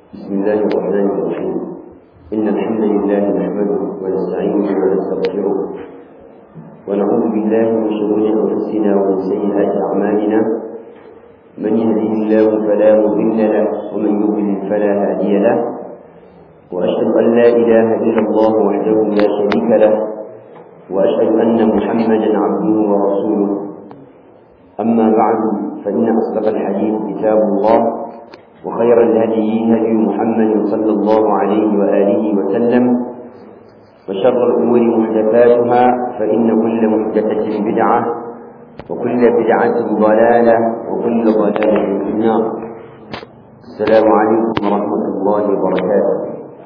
بسم الله الرحمن الرحيم إن الحمد لله نحمده ونستعينه ونستغفره ونعوذ بالله من شرور أنفسنا ومن سيئات أعمالنا من يهده الله فلا مضل له ومن يضلل فلا هادي له وأشهد أن لا إله إلا الله وحده لا شريك له وأشهد أن محمدا عبده ورسوله أما بعد فإن أصدق الحديث كتاب الله وخير الهدي هدي محمد صلى الله عليه وآله وسلم وشر الأمور محدثاتها فإن كل محدثة بدعة وكل بدعة ضلالة وكل ضلالة في النار السلام عليكم ورحمة الله وبركاته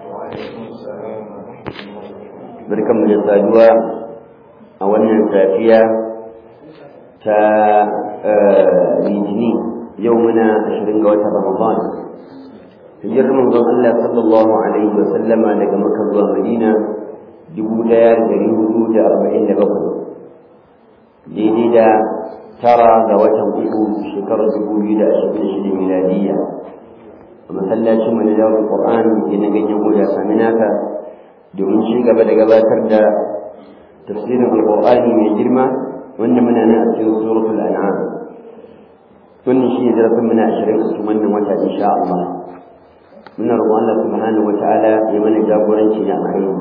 بركم من الصادوة أولا سافية تا litini yau muna ashirin ga watan ramadan hijirar manzon Allah sallallahu alaihi wa sallama daga Makka zuwa Madina dubu ɗaya da dari hudu da arba'in da bakwai daidai da tara ga watan uku shekarar dubu biyu da ashirin da shida miladiyya a masallacin mu na jawabin Qur'an da na ganyen goda sami naka domin ci gaba da gabatar da tafsirin alƙur'ani mai girma wanda muna nan a cikin suratul an'am wannan shi ne darasin muna ashirin a cikin wannan wata insha Allah muna roƙon Allah subhanahu wa ta'ala ya mana jagoranci da alkhairi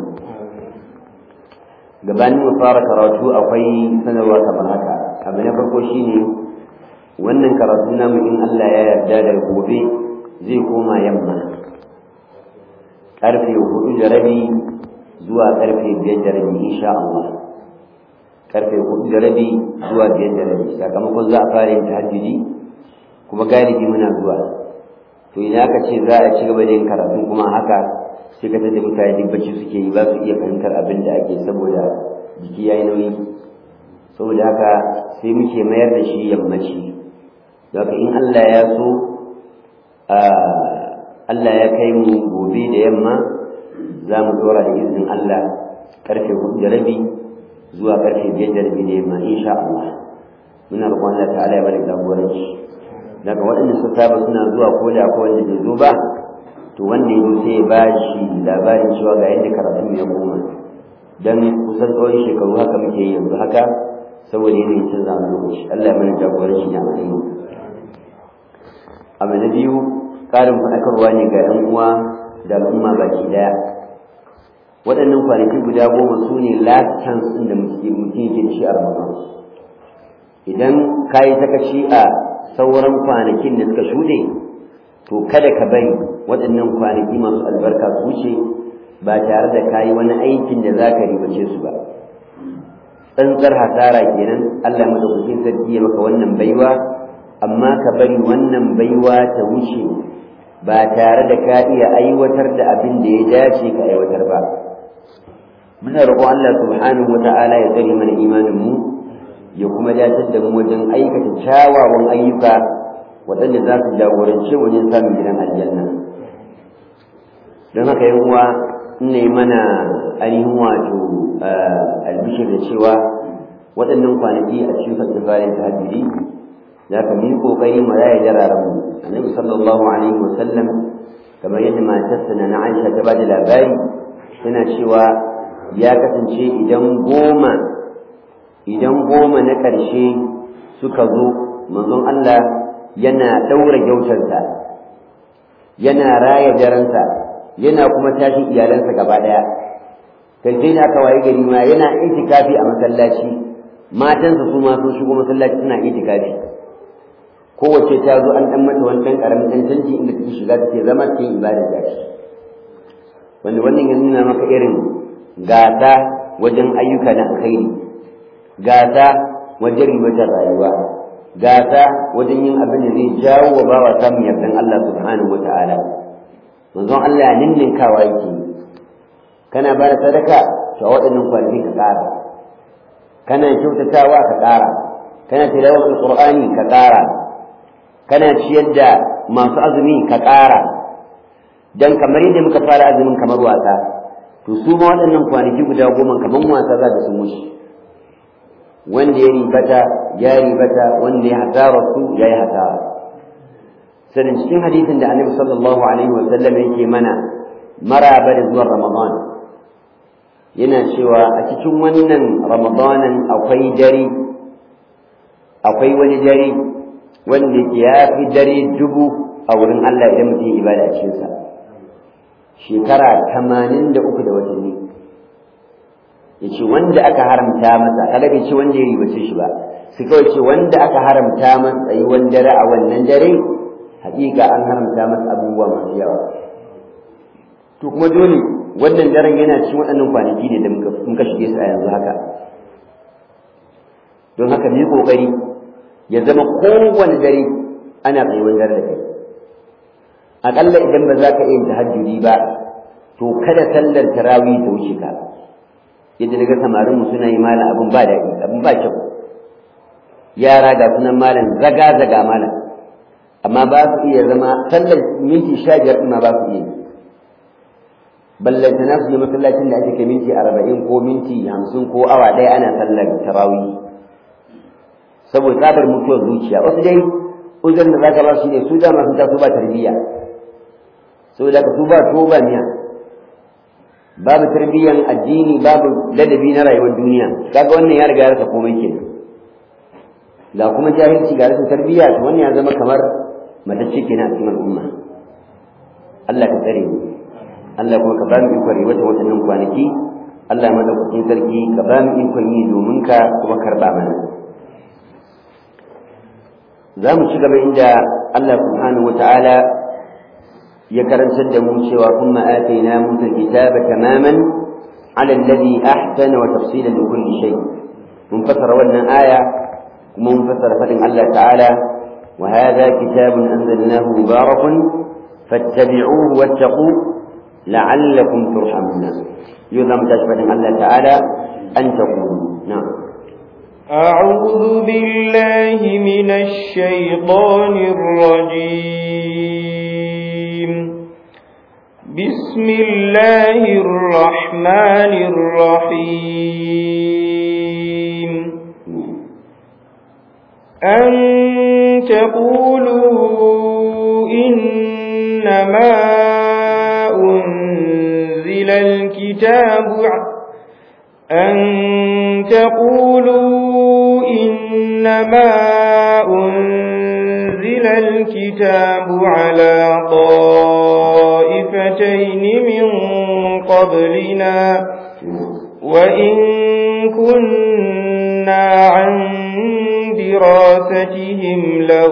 gabanin mu fara karatu akwai sanarwa kamar haka abu na farko shine wannan karatu namu in Allah ya yarda da gobe zai koma yamma karfe hudu da rabi zuwa karfe biyar da rabi insha Allah karfe hudu da rabi zuwa biyar da rabi sakamakon za a fara yin tahajjudi kuma galibi muna zuwa to idan aka ce za a ci gaba da yin karatu kuma haka sai ka tada mutane duk bacci suke yi ba su iya fahimtar abin da ake saboda jiki ya yi nauyi saboda haka sai muke mayar da shi yammaci da haka in Allah ya so Allah ya kai mu gobe da yamma za mu dora da izinin Allah karfe hudu da rabi zuwa karfe biyar da rabi da yamma insha Allah muna roƙon Allah ta'ala ya bada jagoranci daga waɗanda suka saba suna zuwa ko da ko wanda bai zo ba to wanda ya zo sai ya ba shi labarin cewa ga yadda karatu ya koma dan kusan tsawon shekaru haka muke yi yanzu haka saboda yanayin canza wani lokaci Allah ya mana jagoranci da alheri abu na biyu ƙarin faɗakarwa ne ga 'yan uwa da al'umma baki ɗaya waɗannan kwanaki guda goma su ne last chance ɗin da mutum yake da shi a ramadan idan ka yi sakaci a sauran kwanakin da suka shuɗe to kada ka bari waɗannan kwanaki masu albarka su wuce ba tare da kayi wani aikin da za ka ribace su ba tsantsar hasara kenan Allah ya madaukakin sarki ya maka wannan baiwa amma ka bari wannan baiwa ta wuce ba tare da ka iya aiwatar da abin da ya dace ka aiwatar ba muna roƙon Allah subhanahu wata'ala ya tsare mana imanin mu ya kuma dace da mu wajen aikata kyawawan ayyuka waɗanda za su jagorance wajen samun gidan aljanna don haka yan uwa ina mana ainihin wato albishir da cewa waɗannan kwanaki a cikin fasifarin tahajjudi za ka yi ƙoƙari mu raya jararen mu annabi sallallahu alaihi wasallam kamar yadda matarsa na Aisha ta bada labari tana cewa ya kasance idan goma idan goma na ƙarshe suka zo manzon Allah yana ɗaura gyautarsa yana raya daransa yana kuma tashin iyalansa gaba ɗaya kai sai da aka waye gari ma yana itikafi a masallaci matansa su ma sun shigo masallaci suna itikafi kowace ta zo an ɗan mata wani ɗan ƙaramin ɗan canji inda take shiga take zama cikin ibadar da shi wanda wannan ya nuna maka irin gata wajen ayyuka na alkhairi gata wajen ribatar rayuwa gata wajen yin abin da zai jawo wa bawa samun yardan Allah subhanahu wata'ala manzon Allah ya ninninkawa yake kana ba da sadaka to a waɗannan kwanaki ka ƙara kana kyautatawa ka ƙara kana tilawar alƙur'ani ka ƙara kana ciyar da masu azumi ka ƙara dan kamar yadda muka fara azumin kamar wasa to su ma waɗannan kwanaki guda goma kamar wasa za da su mushi wanda ya ribata ya ribata wanda ya hasara su ya yi hasara sanin cikin hadisin da annabi sallallahu alaihi wa sallam yake mana maraba da zuwan ramadan yana cewa a cikin wannan ramadanan akwai dare akwai wani dare wanda ya fi dare dubu a wurin Allah idan mutum ibada a cikinsa shekara tamanin da uku da watanni ya ce wanda aka haramta masa kaga bai ce wanda ya ribace shi ba su kawai ce wanda aka haramta masa tsayuwan dare a wannan dare hakika an haramta masa abubuwa masu yawa to kuma dole wannan daren yana cikin waɗannan kwanaki ne da muka shige su a yanzu haka don haka mu yi ƙoƙari ya zama kowane dare ana tsayuwan dare da kai aƙalla idan ba za ka iya tahajjudi ba to kada sallar tarawih ta wuce ka yadda daga samarin mu suna yi malam abin ba daɗi abin ba kyau yara ga sunan malam zaga zaga malam amma ba su iya zama sallar minti sha biyar ma ba su iya yi ballanta na su yi masallacin da ake kai minti arba'in ko minti hamsin ko awa ɗaya ana sallar tarawih saboda tsabar mutuwar zuciya wasu dai uzurin da za ka ba su ne su dama sun taso ba tarbiyya saboda ka su ba tuwo ba miya babu tarbiyyan addini babu ladabi na rayuwar duniya kaga wannan ya riga ya rasa komai kenan ga kuma jahilci ga rashin tarbiyya to wannan ya zama kamar matacce kenan a cikin al'umma Allah ka tsare mu Allah kuma ka ba mu ikon riwata waɗannan kwanaki Allah madaukakin sarki ka ba mu ikon yi domin ka kuma karɓa mana za mu ci gaba inda Allah subhanahu wa ta'ala ya karantar da mu cewa kuma atayna musa kitaba tamaman ala alladhi ahsana wa tafsilan li kulli shay mun fasara wannan aya kuma mun fasara fadin Allah ta'ala wa hadha kitabun anzalnahu mubarakun fattabi'uhu wattaqu la'allakum turhamun yuzam tashfadin Allah ta'ala an taqulu na'am أعوذ بالله من الشيطان الرجيم بسم الله الرحمن الرحيم أن تقولوا إنما أنزل الكتاب أن تقولوا إنما أنزل الكتاب على طائفتين من قبلنا وإن كنا عن دراستهم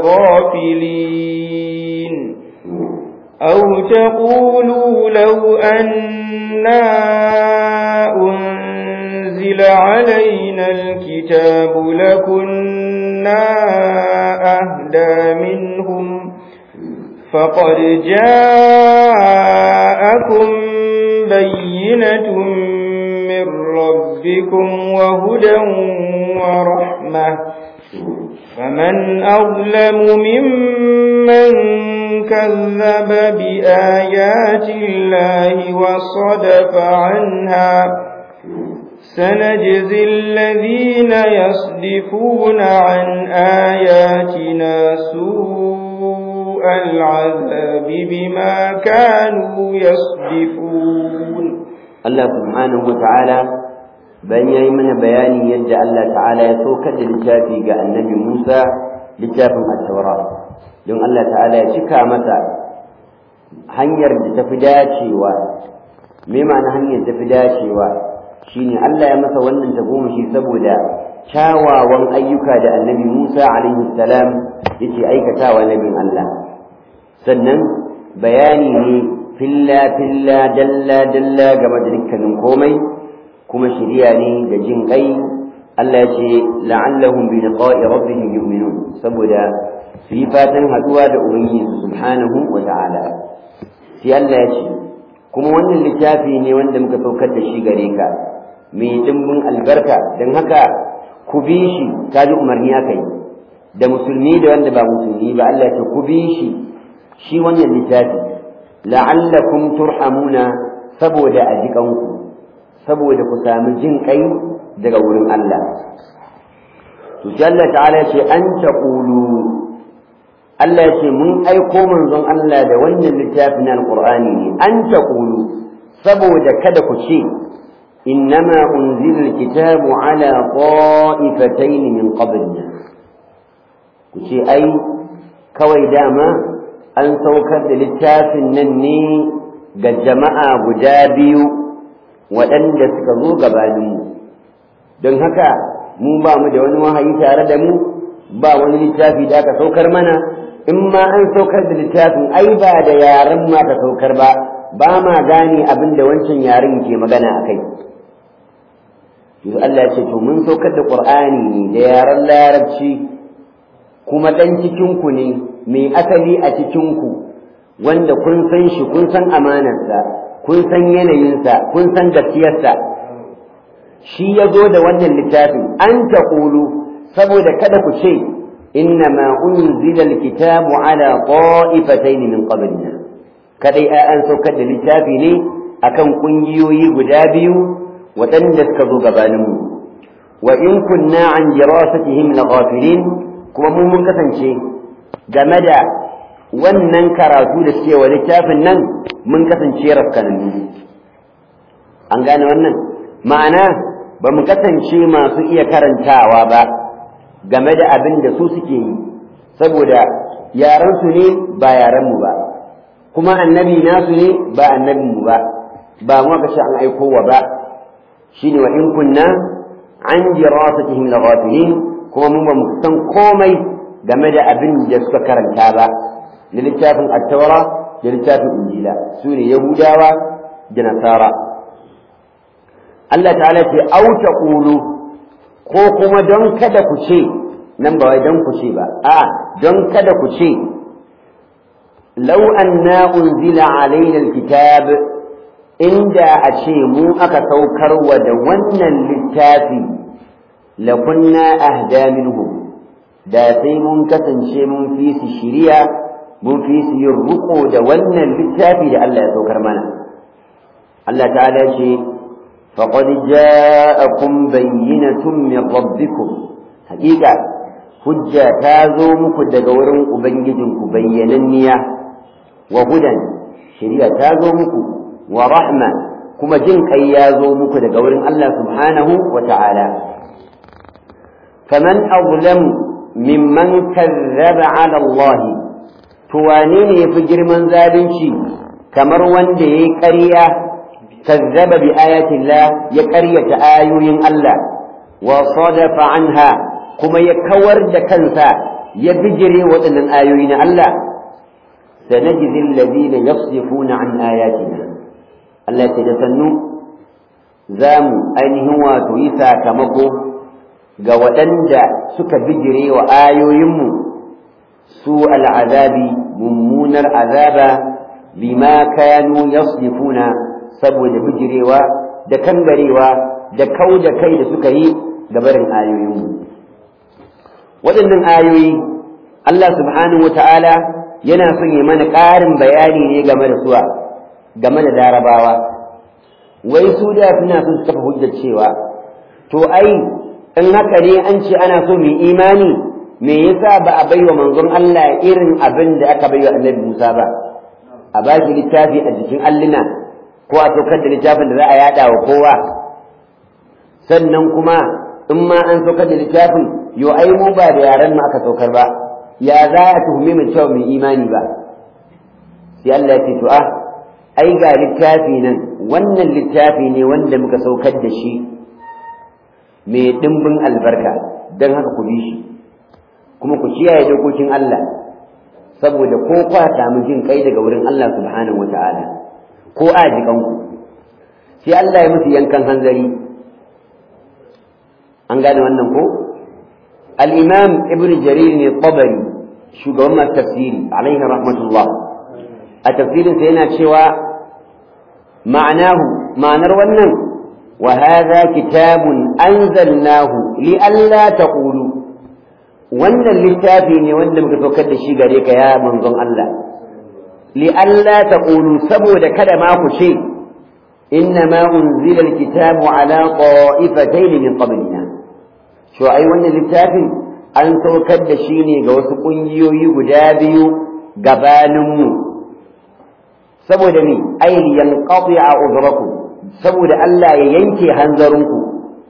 لغافلين أو تقولوا لو أنا أنزل علينا الكتاب لكنا أهدى منهم فقد جاءكم بينة من ربكم وهدى ورحمة فمن أظلم ممن كذب بآيات الله وصدف عنها سنجزي الذين يصدفون عن آياتنا سوء العذاب بما كانوا يصدفون الله سبحانه وتعالى bayan ya yi mana bayanin yadda Allah ta'ala ya saukar da littafi ga annabi Musa littafin attaura don Allah ta'ala ya cika masa hanyar da tafi dacewa me ma'ana hanyar tafi dacewa shine Allah ya masa wannan tagomashi saboda kyawawan ayyuka da annabi Musa alaihi salam yake aikatawa nabin Allah sannan bayani ne filla filla dalla dalla game da dukkanin komai kuma shiriya ne da jin kai Allah ya ce la'allahum bi liqa'i rabbihim yu'minun saboda su yi fatan haduwa da ubangiji subhanahu wa ta'ala sai Allah ya ce kuma wannan littafi ne wanda muka saukar da shi gare ka mai dimbin albarka don haka ku bi shi ta ji umarni aka yi da musulmi da wanda ba musulmi ba Allah ya ce ku bi shi shi wannan littafi la'allakum turhamuna saboda a jikanku saboda ku sami jin kai daga wurin Allah to sai Allah ta'ala ce an taqulu Allah ya ce mun aiko manzon Allah da wannan littafin na alqur'ani ne an taqulu saboda kada ku ce innama unzila alkitabu ala qa'ifatayn min qablina ku ce ai kawai dama an saukar da littafin nan ne ga jama'a guda biyu waɗanda suka zo gabaninmu don haka mu ba mu da wani wahayi tare da mu ba wani littafi da aka saukar mana in ma an saukar da littafin ai ba da yaren ma ka saukar ba ba ma gane abin da wancan yaren ke magana a kai yanzu Allah ya ce to mun saukar da Qur'ani ne da yaren larabci kuma dan cikin ku ne mai asali a cikin ku wanda kun san shi kun san amanarsa kun san yanayinsa kun san gaskiyarsa shi ya zo da wannan littafin an taqulu saboda kada ku ce إنما أنزل الكتاب على طائفتين من قبلنا kadai an saukar da littafi ne akan kungiyoyi guda biyu waɗanda suka zo gabaninmu wa in kunna an dirasatihim laghafilin kuma mun mun kasance game da wannan karatu da suke wa littafin nan mun kasance rafkanannu an gane wannan ma'ana ba mu kasance masu iya karantawa ba game da abin da su suke yi saboda yarensu ne ba yarenmu ba kuma annabi nasu ne ba annabinmu ba ba mu aka ce an aiko wa ba shine wa in kunna an dirasatihim laghafilin kuma mun ba mu san komai game da abin da suka karanta ba da littafin at-taura da littafin injila su ne yahudawa da nasara Allah ta'ala ce au taqulu ko kuma don kada ku ce nan ba wai don ku ce ba a don kada ku ce law anna unzila alaina alkitab inda a ce mu aka saukarwa da wannan littafi la kunna ahda minhum da sai mun kasance mun fi su shiriya mun fi su yin ruko da wannan littafi da Allah ya saukar mana Allah ta'ala ce فقد جاءكم بينة من ربكم حقيقة حجة تازو مكو دقورن أبنجدن بيننيا وهدى شريعة تازو مكو ورحمة كما جن كيازو مكو دقورن الله سبحانه وتعالى فمن أظلم ممن كذب على الله توانين يفجر من ذابنشي كمر وندي كريه كذب بآيات الله يكرية آيوين الله وصدف عنها كما يكور دكنسا يبجري وطن آيوين الله سنجزي الذين يصدفون عن آياتنا الله تجسنوا زام أين هو تويسا كمكو ga waɗanda suka bijire wa ayoyinmu su al'azabi mummunar azaba bima kanu yasdifuna saboda bijirewa da kangarewa da kau da kai da suka yi ga barin ayoyinmu waɗannan ayoyi Allah subhanahu wa ta'ala yana son yi mana ƙarin bayani ne game da suwa game da larabawa wai su da suna son su kafa hujjar cewa to ai in haka ne an ce ana so mu imani me yasa ba a baiwa manzon Allah irin abin da aka baiwa annabi Musa ba a ba shi littafi a jikin alluna ko a saukar da littafin da za a yada wa kowa sannan kuma in ma an saukar da littafin yo ai mu ba da yaran mu aka saukar ba ya za a tuhume mu cewa mai imani ba sai Allah ya ce to ah ai ga littafi nan wannan littafi ne wanda muka saukar da shi mai dimbin albarka don haka ku bi shi kuma ku kiyaye dokokin Allah saboda ko kwa samu jin kai daga wurin Allah subhanahu wata'ala ko a jikanku sai Allah ya musu yankan hanzari an gane wannan ko al-imam ibn jarir ne tabari shugaban masu tafsiri alaihi rahmatullah a tafsirin sa yana cewa ma'anahu ma'anar wannan wa hadha kitabun anzalnahu li alla taqulu wannan littafi ne wanda muka saukar da shi gare ka ya manzon Allah li alla taqulu saboda kada ma ku ce إنما أنزل الكتاب على طائفتين من قبلنا شو أي وانا littafin an saukar da shi ne ga wasu ƙungiyoyi guda biyu gabaninmu saboda ni ayli yanqati a uzrakum saboda Allah ya yanke hanzarinku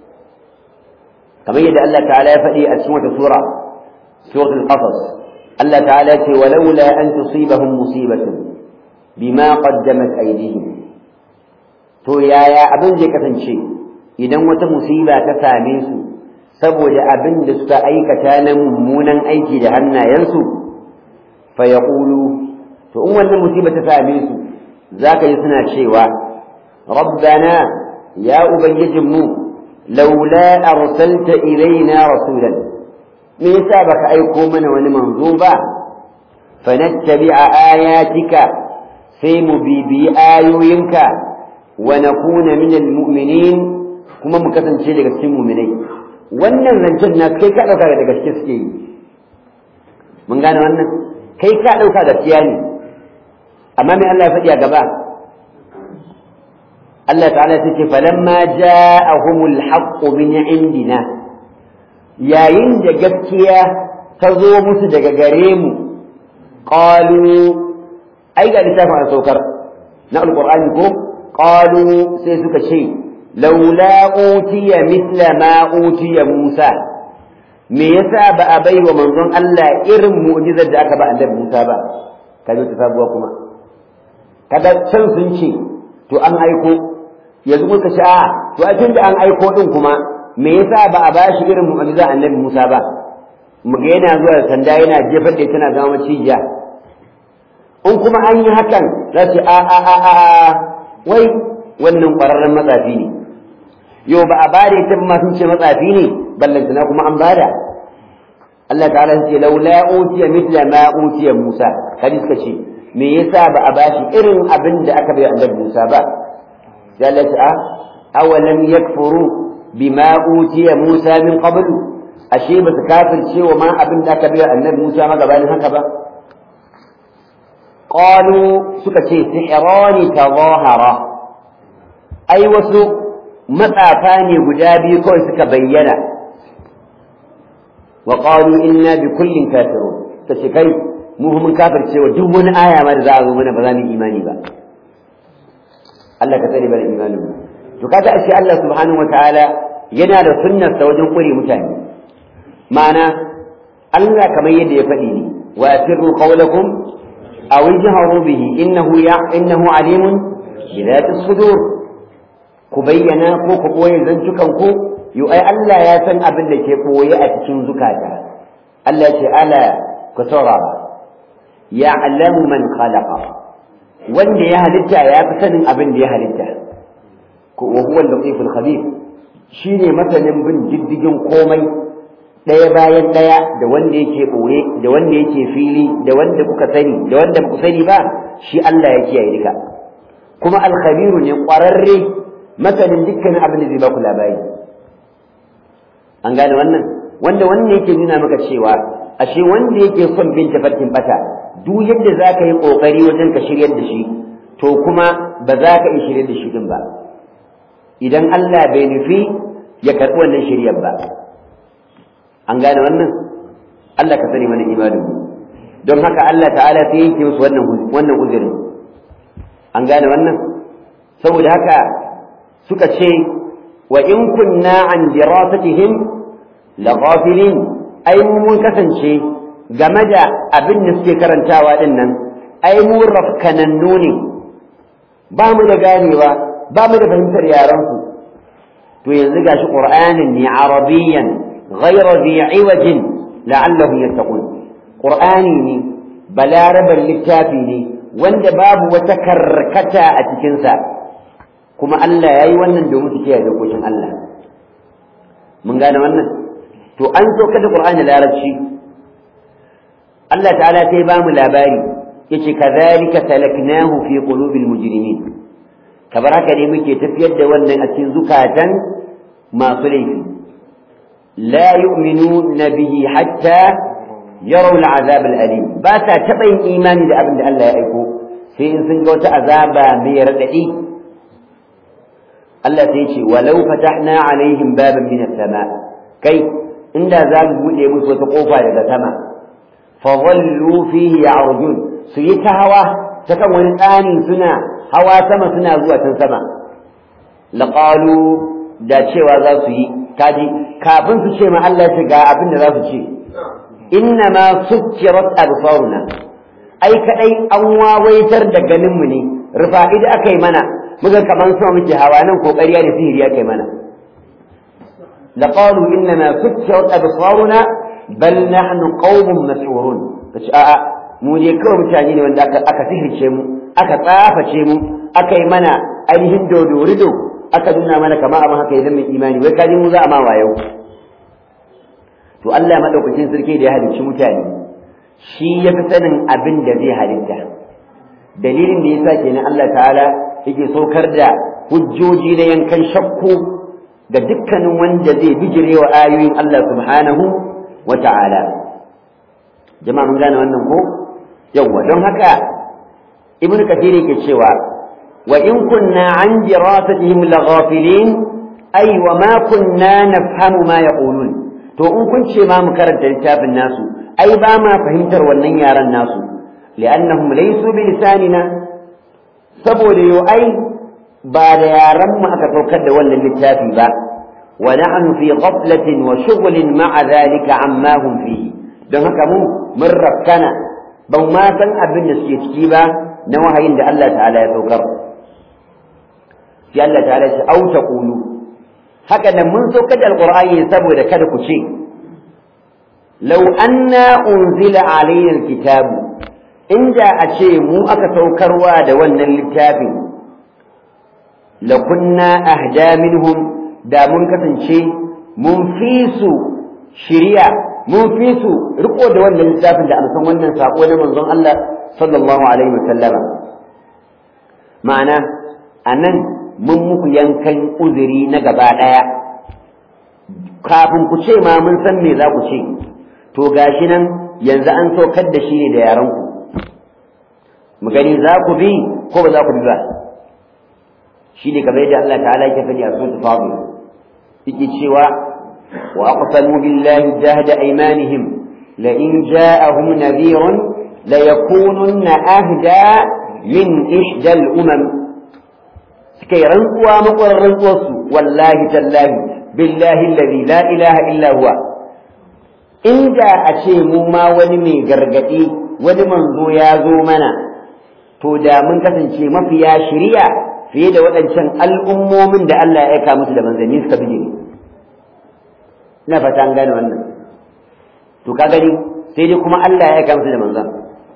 kamar yadda Allah ta'ala ya faɗi a cikin wata sura suratul qasas Allah ta'ala ya ce walaula an tusibahum musibatun bima qaddamat aydihim to yaya abin zai kasance idan wata musiba ta same su saboda abin da suka aikata na mummunan aiki da hannayensu fa yaqulu to in wannan musiba ta same su zaka yi suna cewa rabbana ya ubangijinmu laula arsalta ilaina rasulan me yasa baka aiko mana wani manzo ba fanattabi'a ayatika sai mu bibiyi ayoyinka wa nakuna minal mu'minin kuma mu kasance daga cikin mu'minai wannan zancen na kai ka dauka daga gaske suke yi mun gane wannan kai ka dauka gaskiya ne amma me Allah ya faɗi a gaba Allah ta'ala ya ce falamma ja'ahumul haqqu min indina yayin da gaskiya ta zo musu daga gare mu qalu ai ga littafin a saukar na alqur'ani ko qalu sai suka ce laula utiya mithla ma utiya musa me yasa ba a bai wa manzon Allah irin mu'jizar da aka ba annabi Musa ba kaje ta sabuwa kuma kada can sun ce to an aiko yanzu muka ce a to a tunda an aiko din kuma me yasa ba a bashi irin mu'jiza annabi Musa ba muga yana zuwa da sanda yana jefar da tana zama macijiya in kuma an yi hakan za su a a a a wai wannan ƙwararren matsafi ne yau ba a bada ita ma sun ce matsafi ne ballantana kuma an bada Allah ta'ala ya ce laula utiya mithla ma utiya Musa kadi suka ce me yasa ba a bashi irin abin da aka bai annabi Musa ba sai Allah ta awalam yakfuru bima utiya Musa min qablu ashe ba su kafirce wa ma abin da aka bai annabi Musa ma gabanin haka ba qalu suka ce sihrani tadahara ai wasu matsafa ne guda biyu kawai suka bayyana wa qalu inna bi kullin kafirun tace kai mu mun kafirce wa duk wani aya ma da za a zo mana ba za mu imani ba Allah ka tsare bana imanin mu to kaga ashe Allah subhanahu wataala yana da sunnar sa wajen kure mutane ma'ana Allah kamar yadda ya faɗi ne wa asirru qawlakum aw ijharu bihi innahu ya innahu alimun bi dhati sudur ku bayyana ko ku ɓoye zantukan ku yu ai Allah ya san abin da ke ɓoye a cikin zukata Allah ce ala ku saurara ya'lamu man khalaqa wanda ya halitta ya fi sanin abin da ya halitta ko wa huwa al-latiful khabir shine masanin bin diddigin komai ɗaya bayan ɗaya da wanda yake ɓoye da wanda yake fili da wanda kuka sani da wanda ba ku sani ba shi Allah ya kiyaye duka kuma al-khabiru ne ƙwararre masanin dukkanin abin da zai baku labari an gane wannan wanda wannan yake nuna maka cewa ashe wanda yake son bin tafarkin bata duk yadda za ka yi ƙoƙari wajen ka shiryar da shi to kuma ba za ka yi shiryar da shi din ba idan Allah bai nufi ya karɓi wannan shiryar ba an gane wannan Allah ka sani mana imanin don haka Allah ta'ala sai yanke musu wannan wannan uzurin an gane wannan saboda haka suka ce wa in kunna an dirasatihim laghafilin ai mun kasance game da abin da suke karantawa din nan ai mu rafkanannu ne ba mu da ganewa ba mu da fahimtar yaran su to yanzu gashi qur'anin ne arabiyyan ghayra dhi iwajin la'allahum yattaqun qur'ani ne balaraban littafi ne wanda babu wata karkata a cikinsa kuma Allah ya yi wannan domin su kiyaye dokokin Allah mun gane wannan to an so kada Qur'ani larabci Allah ta'ala sai ba mu labari yace kadhalika salaknahu fi qulubil mujrimin kabar haka ne muke tafiyar da wannan a cikin zukatan masu laifi la yu'minuna bihi hatta yaraw al'azab al'alim ba ta taɓa yin imani da abin da Allah ya aiko sai in sun ga wata azaba mai raɗaɗi Allah sai ce walau fatahna alaihim baban min as-sama kai inda za mu buɗe musu wata ƙofa daga sama fa wallu fihi ya'rujun su yi ta hawa ta kan wani tsani suna hawa sama suna zuwa can sama laqalu da cewa za su yi kaji kafin su ce ma Allah ya ga abin da za su ce inna ma sukkirat absaruna ai kadai an wawaitar da ganin mu ne rufa'i da aka yi mana muga kaman sama muke hawa nan kokariya da sihiri aka yi mana laqalu inna ma sukkirat absaruna bal nahnu qaumun mas'urun kace a'a mu ne kawai mutane ne wanda aka aka sihirce mu aka tsaface mu aka yi mana ainihin dodorido aka nuna mana kama abin haka idan mai imani wai kaji mu za a ma wayo to Allah madaukakin sarki da ya halicci mutane shi ya fi sanin abin da zai halitta dalilin da yasa kenan Allah ta'ala yake saukar da hujjoji na yankan shakku ga dukkanin wanda zai bijirewa ayoyin Allah subhanahu wa ta'ala jama'a mun gane wannan ko yawwa don haka ibnu kathir yake cewa wa in kunna an dirasatihim laghafilin ay wa ma kunna nafhamu ma yaqulun to in kun ce ma mu karanta littafin nasu ai ba ma fahimtar wannan yaran nasu li'annahum laysu bi lisanina saboda yo ai ba da yaran mu aka saukar da wannan littafi ba wa nahnu fi ghaflatin wa shughlin ma'a dhalika amma hum fihi don haka mu mun rakkana ban ma san abin da suke ciki ba na wahayin da Allah ta'ala ya saukar sai Allah ta'ala ya ce au taqulu haka nan mun saukar da alqur'ani saboda kada ku ce law anna unzila alayna alkitabu inda a ce mu aka saukarwa da wannan littafin lakunna ahda minhum da mun kasance mun fi su shiriya mun fi su riko da wannan littafin da amsan wannan sako na manzon Allah sallallahu alaihi wa sallama ma'ana anan mun muku yankan uzuri na gaba daya kafin ku ce ma mun san me za ku ce to gashi nan yanzu an saukar da shi ne da yaran ku mu gani za ku bi ko ba za ku bi ba shi ne kamar yadda Allah ta'ala yake faɗi a suratul fatir yake cewa وأقسموا بالله جهد أيمانهم لئن جاءهم نذير ليكونن أهدى من إحدى الأمم سكي رنقوا مقر رنقوا والله تالله بالله الذي لا إله إلا هو إن جاء شيء مما ونمي قرقتي ونمن ذو يا ذو منا تودا من كسن شيء ما فيها شريعة في يد waɗancan al'ummomin da Allah ya aika musu da manzanni suka bijire ina fata an gane wannan to ka gani sai dai kuma Allah ya gamsu da manzon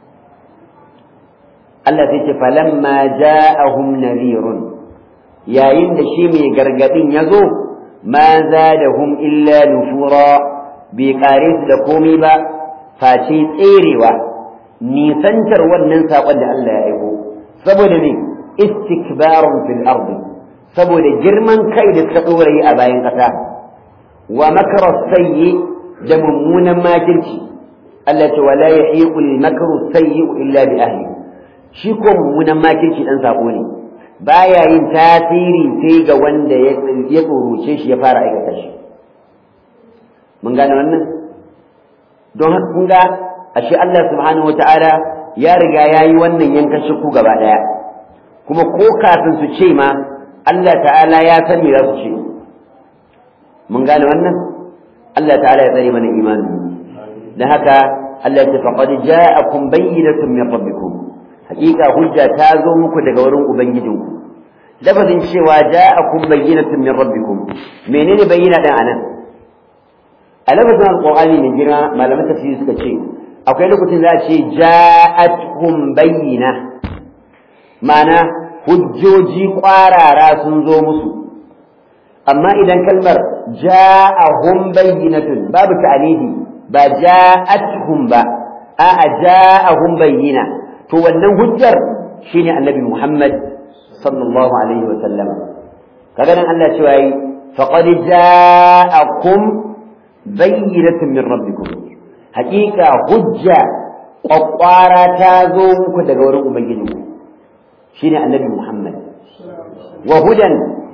Allah sai ce falamma ja'ahum nadhirun yayin da shi mai gargadin ya zo ma zadahum illa nufura bai kare su da komai ba face tserewa nisantar wannan saƙon da Allah ya aiko saboda ne istikbarun fil ardi saboda girman kai da suka ɗora yi a bayan ƙasa wa makarar sayyi da mummunan makirci Allah ce wala yahiqu al-makru sayyi illa bi ahli shi ko mummunan makirci dan sako ne baya yin tasiri sai ga wanda ya tsoroce shi ya fara aikata shi mun gane wannan don haka kun ga ashe Allah subhanahu wata'ala ya riga ya yi wannan yankan shakku gaba daya kuma ko kafin su ce ma Allah ta'ala ya san me za su ce mun gane wannan Allah ta'ala ya tsare mana imani da haka Allah ya faqad ja'akum bayyinatun min rabbikum hakika hujja ta zo muku daga wurin ubangijinku lafazin cewa ja'akum bayyinatun min rabbikum menene bayyina dan anan a lafazin alqur'ani ne jira malaman tafsiri suka ce akwai lokacin za a ce ja'atkum bayyina ma'ana hujjoji kwarara sun zo musu amma idan kalmar ja'ahum bayyinatun babu ta'anihi ba ja'atuhum ba a'a ja'ahum bayyina to wannan hujjar shine annabi Muhammad sallallahu alaihi wa sallam kaga nan Allah cewa yi faqad ja'akum bayyinatun min rabbikum haqiqa hujja kwakwara ta zo muku daga wurin ubangijinku shine annabi Muhammad wa hudan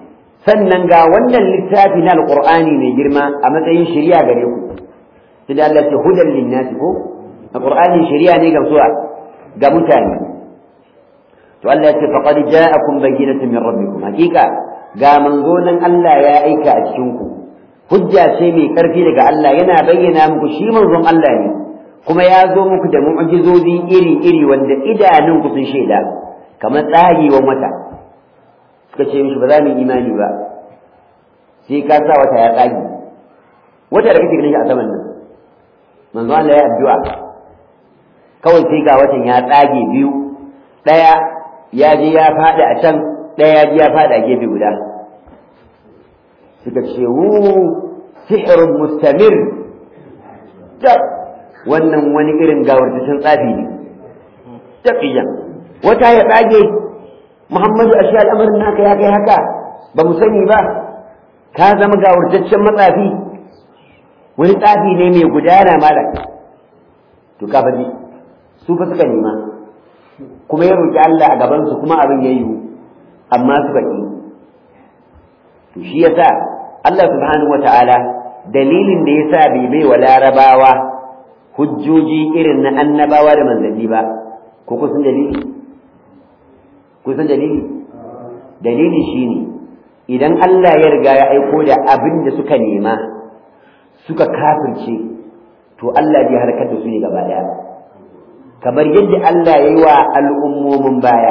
sannan ga wannan littafi na alqur'ani mai girma a matsayin shari'a gare ku sai Allah ce hudan linnasi ko alqur'ani shari'a ne ga suwa ga mutane to Allah ya ce faqad ja'akum bayyinatun min rabbikum hakika ga manzo nan Allah ya aika a cikin ku hujja ce mai karfi daga Allah yana bayyana muku shi manzon Allah ne kuma ya zo muku da mu'jizozi iri-iri wanda idanunku sun shaida kamar tsagewan wata suka ce mishi ba za mu imani ba sai ka sa wata ya tsage wata da kake ganin shi a saman nan manzo Allah ya addu'a kawai sai ga watan ya tsage biyu ɗaya ya je ya faɗi a can ɗaya ya je ya faɗi a gefe guda suka ce wu sihirun mustamir wannan wani irin gawartacin tsafi ne taqiyan wata ya tsage Muhammadu ashe al'amarin naka ya kai haka ba mu sani ba ka zama gawartaccen matsafi wani tsafi ne mai gudana malam to ka faɗi su fa suka nema kuma ya roki Allah a gaban su kuma abin ya yiwu amma suka ƙi to shi yasa Allah subhanahu wata'ala dalilin da yasa bai bai wa larabawa hujjoji irin na annabawa da manzanni ba ko kusan dalili kusan dalili dalili shine idan Allah ya riga ya aiko da abin da suka nema suka kafirce to Allah zai harkar da su ne gaba daya kamar yadda Allah ya yi wa al'ummomin baya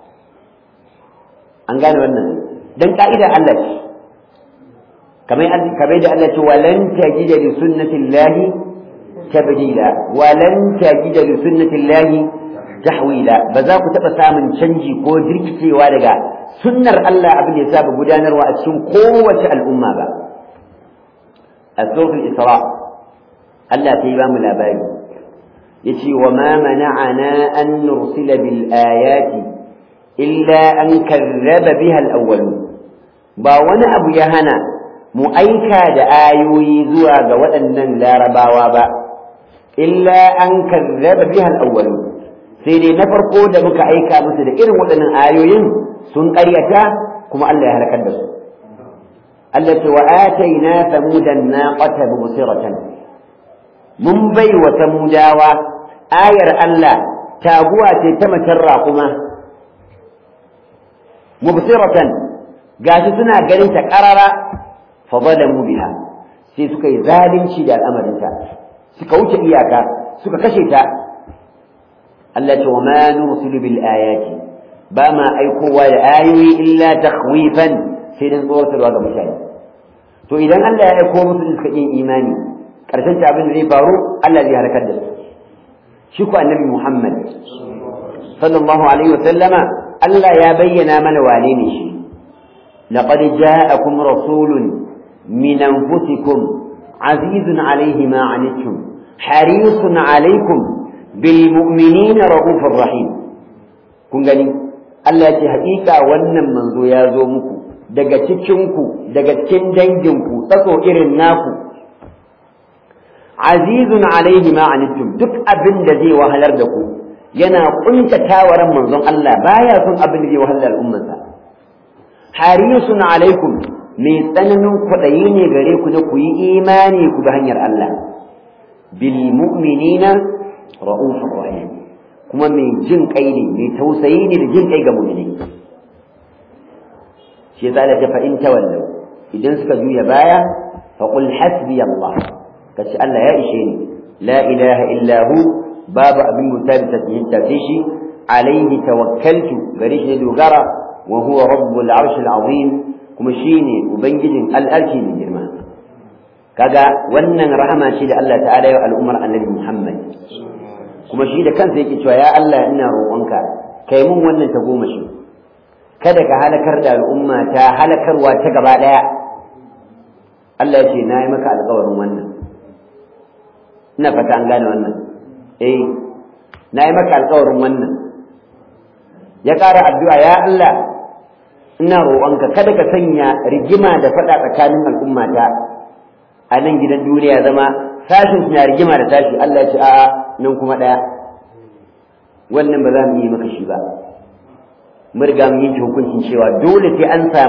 an gane wannan dan ka'ida Allah ce kamar da Allah ce walan tajida li sunnatillahi tabdila walan tajida li sunnatillahi tahwila ba za ku taɓa samun canji ko jirkicewa daga sunnar Allah abin da ya saba gudanarwa a cikin kowace al'umma ba a suratul isra Allah ta yi ba mu labari yace wa ma mana'ana an nursila bil ayati illa an karraba biha al awwalun ba wani abu ya hana mu aika da ayoyi zuwa ga waɗannan larabawa ba illa an karraba biha al awwalun sai dai na farko da muka aika musu da irin waɗannan ayoyin sun ƙaryata kuma Allah ya halakar da su Allah ce wa ataina samudan naqata mubsiratan mun bai wa samudawa ayar Allah taguwa ce ta macen raƙuma mubsiratan gashi suna ganin ta ƙarara fa zalamu biha sai suka yi zalunci da al'amarinta suka wuce iyaka suka kashe ta Allah ce wa ma nursilu bil ayati ba ma aikowa da ayoyi illa takhwifan sai dan tsoratarwa ga mutane to idan Allah ya aiko musu da suka yin imani karshen ta abin da zai faru Allah zai harkar da su shi ko annabi Muhammad sallallahu alaihi wa sallama Allah ya bayyana mana wane ne shi laqad ja'akum rasulun min anfusikum azizun alaihi ma anittum harisun alaikum بالمؤمنين رؤوف رحيم kun gani Allah ce haƙiƙa wannan manzo ya zo muku daga cikinku daga cikin danginku tsatso irin naku azizun alaihi ma anittum duk abin da zai wahalar da ku yana kuntata wa ran manzon Allah baya son abin da zai wahalar da al'ummarsa harisun alaikum mai tsananin kwaɗayi ne gare ku na ku yi imani ku bi hanyar Allah bil mu'minina ra'ufur rahim kuma mai jin kai ne mai tausayi ne da jin kai ga mu'mini shi yasa da fa in tawallu idan suka juya baya fa qul hasbi Allah kace Allah ya ishe ni la ilaha illa hu babu abin mutabita tafi shi alaihi tawakkaltu gare shi dogara wa huwa rabbul arshil azim kuma shine ubangijin al'arshi mai girma kaga wannan rahama ce da Allah ta'ala ya al'ummar annabi Muhammad kuma shi da kansa yake cewa ya Allah ina roƙonka kai mun wannan ta goma shi kada ka halakar da al'umma ta halakarwa ta gaba ɗaya Allah ya ce na yi maka alƙawarin wannan ina fata an gane wannan eh na yi maka alƙawarin wannan ya ƙara addu'a ya Allah ina roƙonka kada ka sanya rigima da faɗa tsakanin al'ummata a nan gidan duniya zama sashin na rigima da tashi Allah ya ce a'a nan kuma ɗaya wannan ba za mu yi maka shi ba mun riga mun yanke hukuncin cewa dole sai an samu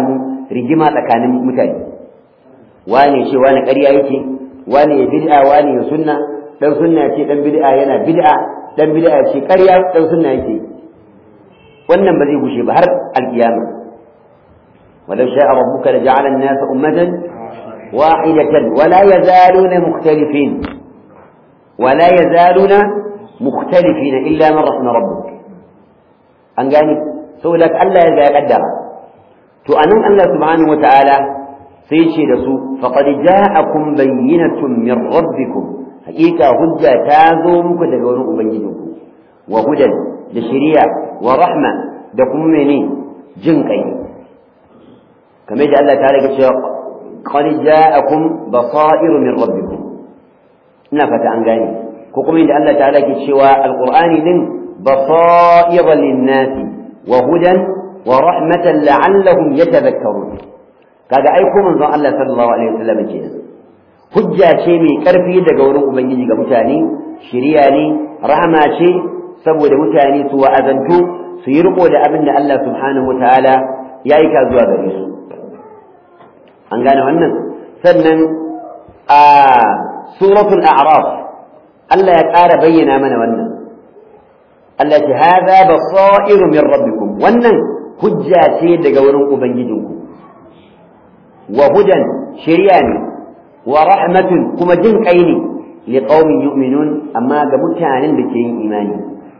rigima tsakanin mutane wane ce wane ƙarya yake wane ya bid'a wane ya sunna dan sunna ce dan bid'a yana bid'a dan bid'a ce ƙarya dan sunna yake wannan ba zai gushe ba har alkiyama ولو شاء ربك لجعل الناس أمة واحدة ولا يزالون مختلفين ولا يزالون مختلفين إلا من رحم ربك an gane saboda Allah ya ga ya kaddara to anan Allah subhanahu wataala sai ce da su faqad ja'akum bayyinatun min rabbikum haqiqa hujja ta zo muku daga wurin ubangijinku wa hudan da shari'a wa rahma da kuma mene jin kai kamar da Allah ta rage cewa qad ja'akum basair min rabbikum ina fata an gane ko kuma inda Allah ta rage cewa alqur'ani din بصائر للناس وهدى ورحمة لعلهم يتذكرون kaga aiko manzon Allah sallallahu alaihi wasallam kenan hujja ce mai karfi daga wurin ubangiji ga mutane shiriya ne rahama ce saboda mutane su wa'azantu su yi riko da abin da Allah subhanahu wataala ya aika zuwa gare su an gane wannan sannan a suratul a'raf Allah ya ƙara bayyana mana wannan التي هذا بصائر من ربكم wannan hujja ce daga wurin ubangijinku wa hudan shari'a ne wa rahmatun kuma jin kai ne li qaumin yu'minun amma ga mutanen da ke yin imani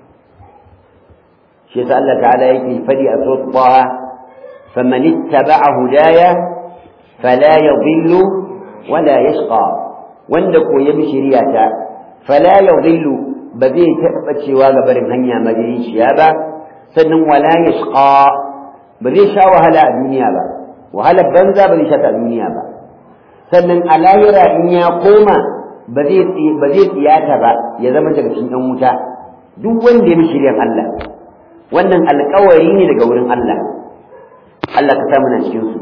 shi yasa Allah ta'ala yake fadi a surat Taha faman ittaba'a hudaya fala yadhillu wala yashqa wanda ko ya bi shari'ata fala yadhillu ba zai taɓa cewa ga barin hanya majalisiya ba sannan wala ya ba zai sha wahala a duniya ba wahalar banza ba zai sha a duniya ba sannan a lahira in ya koma ba zai tsiyata ba ya zama daga cikin ɗan wuta duk wanda ya bi shiryan Allah wannan alkawari ne daga wurin Allah Allah ka samu na cikin su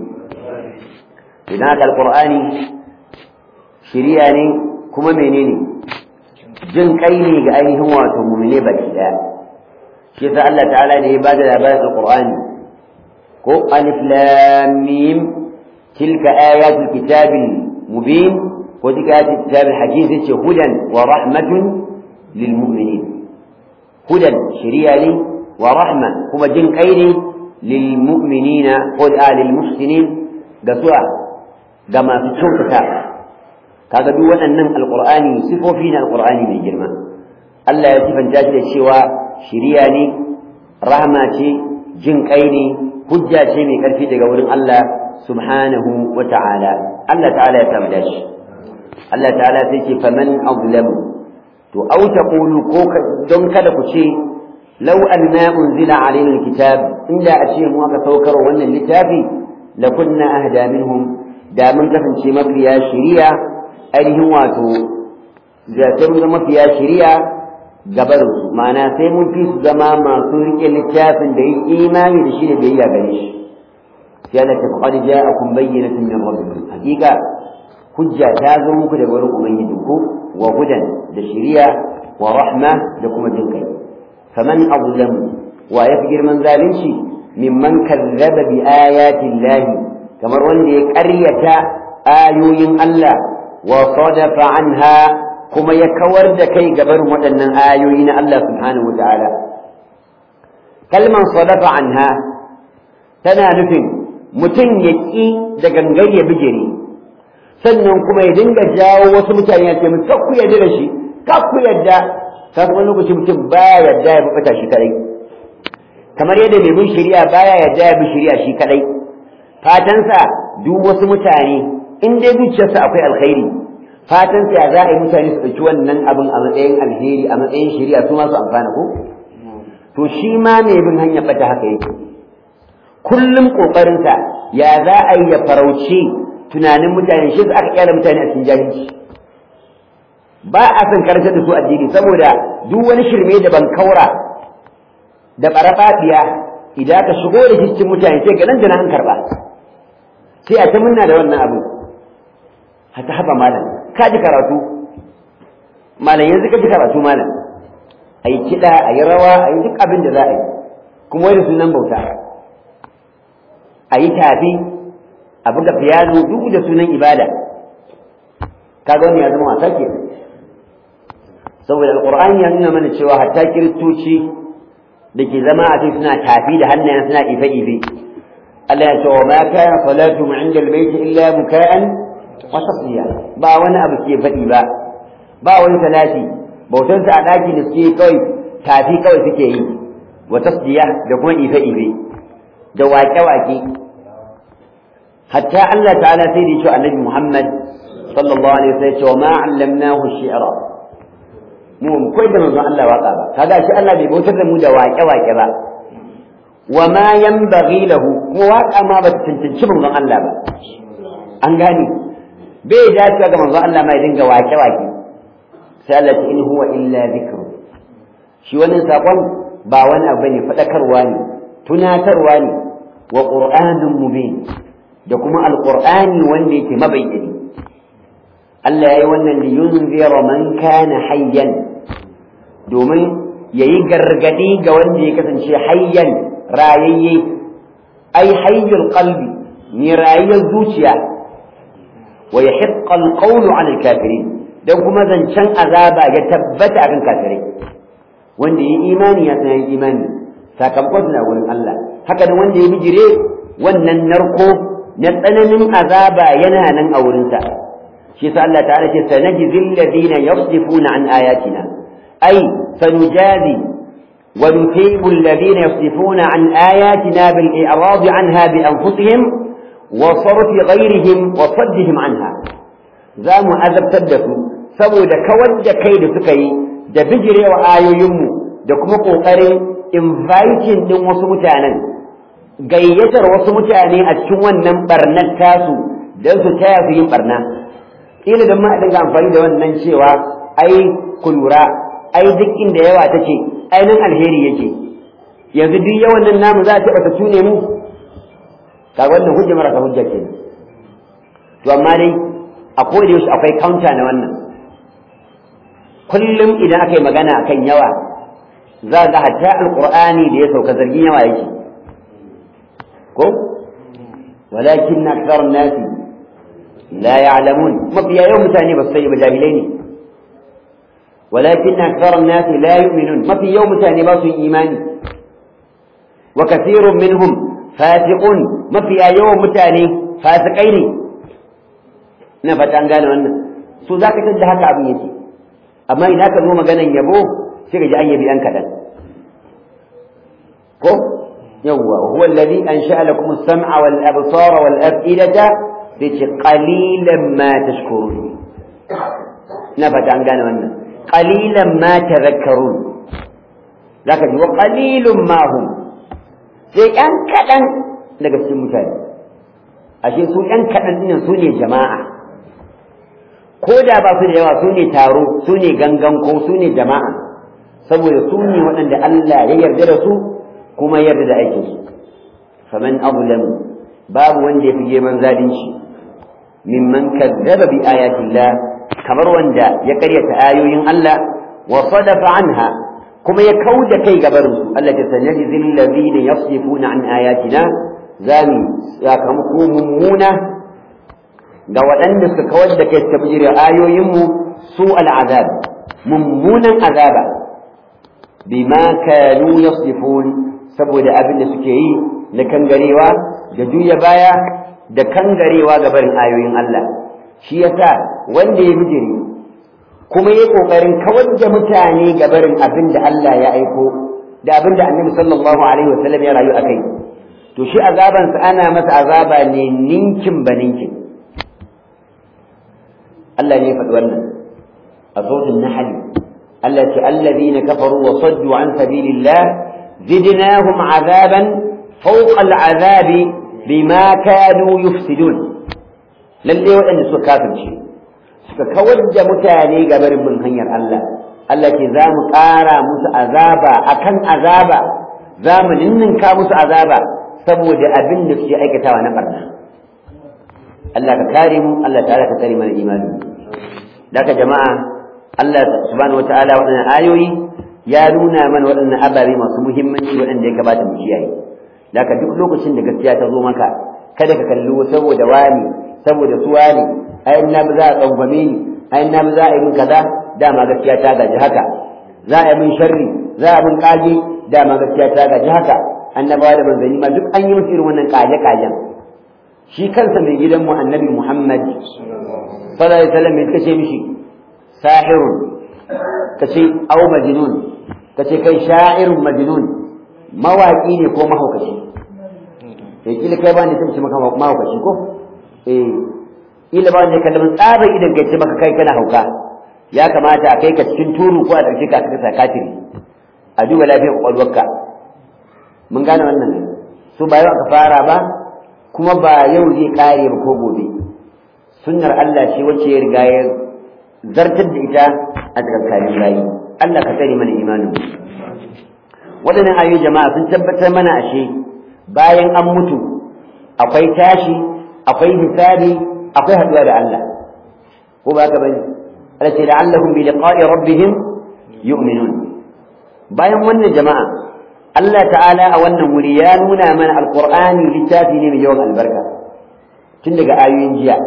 idan haka alqur'ani shiriya ne kuma menene jin kai ne ga ainihin wato mumine baki daya shi yasa Allah ta'ala ne ya bada labarin alqur'ani ko alif lam mim tilka ayatul kitabil mubin ko tilka ayatul kitabil hakim yace hudan wa rahmatun lil mu'minin hudan shari'a ne wa rahma kuma jin kai ne lil mu'minina ko da lil muhsinin ga su'a ga masu kyautata kaga duk waɗannan alqur'ani sifofi na alqur'ani mai girma Allah ya sifanta shi da cewa shiriya ne rahma ce jin kai ne hujja ce mai karfi daga wurin Allah subhanahu wa ta'ala Allah ta'ala ya samu dashi Allah ta'ala sai ce faman azlamu to au taqulu ko don kada ku ce law anna unzila alaina alkitab inda a ce mu aka saukar wannan littafi lakunna ahda minhum da mun kasance mafiya shiriya ainihin wato sai mun zama mafiya shiriya gabarin su ma'ana sai mun fi su zama masu rike littafin da yin imani da shi da biyayya gare shi sai Allah ta faqad ja'akum bayyinatun min rabbikum hakika hujja ta zo muku daga wurin ubangijinku wa hudan da shiriya wa rahma da kuma jin kai faman azlam wa yafi girman zalunci mimman kazzaba bi ayati llahi kamar wanda ya ƙaryata ayoyin Allah wa sadafa anha kuma ya kawar da kai gabar waɗannan ayoyi na Allah subhanahu ta'ala kalman sadafa anha tana nufin mutum ya ƙi da gangar ya bijire sannan kuma ya dinga jawo wasu mutane ya ce musu ku yarda da shi ku yarda ka kuma lokaci mutum baya yarda ya bata shi kadai kamar yadda mai bin shari'a baya yarda ya bi shari'a shi kadai fatansa duk wasu mutane in dai zuciyarsa akwai alkhairi fatan sa za a yi mutane su ɗauki wannan abin a matsayin alheri a matsayin shari'a su ma su amfana ko to shi ma mai bin hanyar bata haka yake kullum ƙoƙarinsa ya za a yi ya farauci tunanin mutane shi aka kyala mutane a cikin jahilci ba a son karantar da su addini saboda duk wani shirme da ban kaura da ɓaraɓaɓiya idan ka shigo da shi cikin mutane sai ga nan da an karɓa sai a ta munna da wannan abu hata haɓa malam ka ji karatu malam yanzu ka ji karatu malam a yi kiɗa a yi rawa a yi duk abin da za a yi kuma wani sunan bauta a yi tafi a buga piano duk da sunan ibada kaga wani ya zama wasa ke saboda alqur'ani ya nuna mana cewa hatta kiristoci da ke zama a cikin suna tafi da hannayen suna ife ife Allah ya ce wa ma kana salatuhum inda albayt illa muka'an wa tasdiya ba wani abu ke faɗi ba ba wani salati bautansa a ɗaki da suke kawai tafi kawai suke yi wa tasdiya da kuma ife ife da waƙe-waƙe hatta Allah ta'ala sai da shi annabi Muhammad sallallahu alaihi wasallam cewa ma allamnahu shi'ra mu mu koyi da manzon Allah waka ba kaga shi Allah bai bautar da mu da waƙe-waƙe ba wa ma yanbaghi lahu kuma waka ma ba ta tantance manzon Allah ba an gane bai dace ga manzon Allah ma ya dinga waƙe-waƙe sai Allah ta in huwa illa dhikru shi wannan sakon ba wani abu ne fadakarwa ne tunatarwa ne wa qur'anun mubin da kuma alqur'ani wanda yake mabayyani Allah yayi wannan li yunzira man kana hayyan domin yayi gargadi ga wanda ya kasance hayyan rayayye ai hayyul qalbi ni rayayyar zuciya wa yahiqqa alqawlu 'ala alkafirin dan kuma zancen azaba ya tabbata akan kafirai wanda yi imani ya san imani sakamakon na wurin Allah haka nan wanda ya bijire wannan narko na tsananin azaba yana nan a wurinsa shi sa Allah ta'ala ce sanajzil ladina yasdifuna an ayatina ay sanujazi wa nutibu alladhina yasdifuna an ayatina bil i'rad anha bi anfusihim wa sarf ghayrihim wa saddihim anha za mu azabtar da su saboda kawar da kai da suka yi da bijirewa ayoyinmu da kuma ƙoƙarin inviting ɗin wasu mutanen gayyatar wasu mutane a cikin wannan barnar tasu don su taya su yin barna ila da ma dinga amfani da wannan cewa ai ku lura ai duk inda yawa ta ce ai nan alheri yake yanzu duk yawan nan namu za a taɓa ta tune mu ka wannan hujja marasa hujja ke to amma dai a koda yaushe akwai counter na wannan kullum idan aka yi magana kan yawa za ga hatta alqur'ani da ya sauka zargin yawa yake ko walakin akthar an-nas la ya'lamun mafiya yawan mutane ba su sani ba jahilai ne walakin akthar an-nas la yu'minun mafi yawan mutane ba su yi imani wa kathirun minhum fasiqun mafiya yawan mutane fasikai ne ina fata an gane wannan su zaka tada haka abin yake amma idan ka zo maganan yabo sai ka ji an yabi an kaɗan ko yawwa huwa alladhi ansha'a lakum as-sam'a wal absara wal af'idata sai ce qalilan ma tashkurun na fata an gane wannan qalilan ma tadhakkarun zaka ji wa qalilun ma hum sai yan kaɗan daga cikin mutane ashe su yan kaɗan ɗin su ne jama'a ko da ba su da yawa su ne taro su ne gangan ko su ne jama'a saboda su ne waɗanda Allah ya yarda da su kuma yarda da aikin su faman azlam babu wanda ya fi girman zalunci mimman kazzaba bi ayatillah kamar wanda ya karyata ayoyin Allah wa sadafa anha kuma ya kauda kai gabarin su Allah ta sanadi zil ladina yasifuna an ayatina zami sakamako mummuna ga waɗanda suka kawar da kai suka bijire ayoyinmu su al'azab mummunan azaba bima kanu yasifun saboda abin da suke yi na kangarewa da juya baya da kangarewa ga barin ayoyin Allah shi yasa wanda ya bijire kuma ya kokarin kawar da mutane ga barin abin da Allah ya aiko da abin da Annabi sallallahu alaihi wasallam ya rayu akai to shi azabansa ana masa azaba ne ninkin ba ninkin Allah ne ya faɗi wannan a sautin nahali Allah ce allazina kafaru wa saddu an sabilillah zidnahum azaban fawqa al'azabi bima kanu yufsidun lalle waɗanda suka kafirce suka kawar da mutane ga barin bin hanyar Allah Allah ce za mu ƙara musu azaba akan azaba za mu ninninka musu azaba saboda abin da suke aikatawa na barna Allah ka kare mu Allah ta'ala ka kare mana imani daga jama'a Allah subhanahu wataala waɗannan ayoyi ya nuna mana waɗannan ababe masu muhimmanci waɗanda ya kamata mu kiyaye daga duk lokacin da gaskiya ta zo maka kada ka kalli saboda wani saboda su wani ai na ba za a tsangwame ni ai na ba za a yi min kaza dama gaskiya ta gaji haka za a yi min sharri za a min kaji dama gaskiya ta gaji haka annabawa da manzanni ma duk an yi musu irin wannan kaje kajen shi kansa mai gidanmu annabi Muhammad sallallahu alaihi wasallam me kace mishi sahirun kace au majnun kace kai sha'irun majnun mawaki ne ko mahaukaci eh kila kai ba ne sai maka mahaukaci ko eh kila ba ne kallamin tsabar idan kai ce maka kai kana hauka ya kamata a kai ka cikin turu ko a ɗauke ka ka kafiri a duba lafiyar kwakwalwarka mun gane wannan ne su ba yau aka fara ba kuma ba yau zai kare ba ko gobe sunnar Allah ce wacce ya riga ya zartar da ita a tsakankanin bayi Allah ka tsare mana imanin waɗannan ayoyi jama'a sun tabbatar mana ashe bayan an mutu akwai tashi akwai hisabi akwai haɗuwa da Allah ko ba ka bane Allah ce la'allahum bi liqa'i rabbihim yu'minun bayan wannan jama'a Allah ta'ala a wannan wuri ya nuna mana alqur'ani littafi ne mai yawan albarka tun daga ayoyin jiya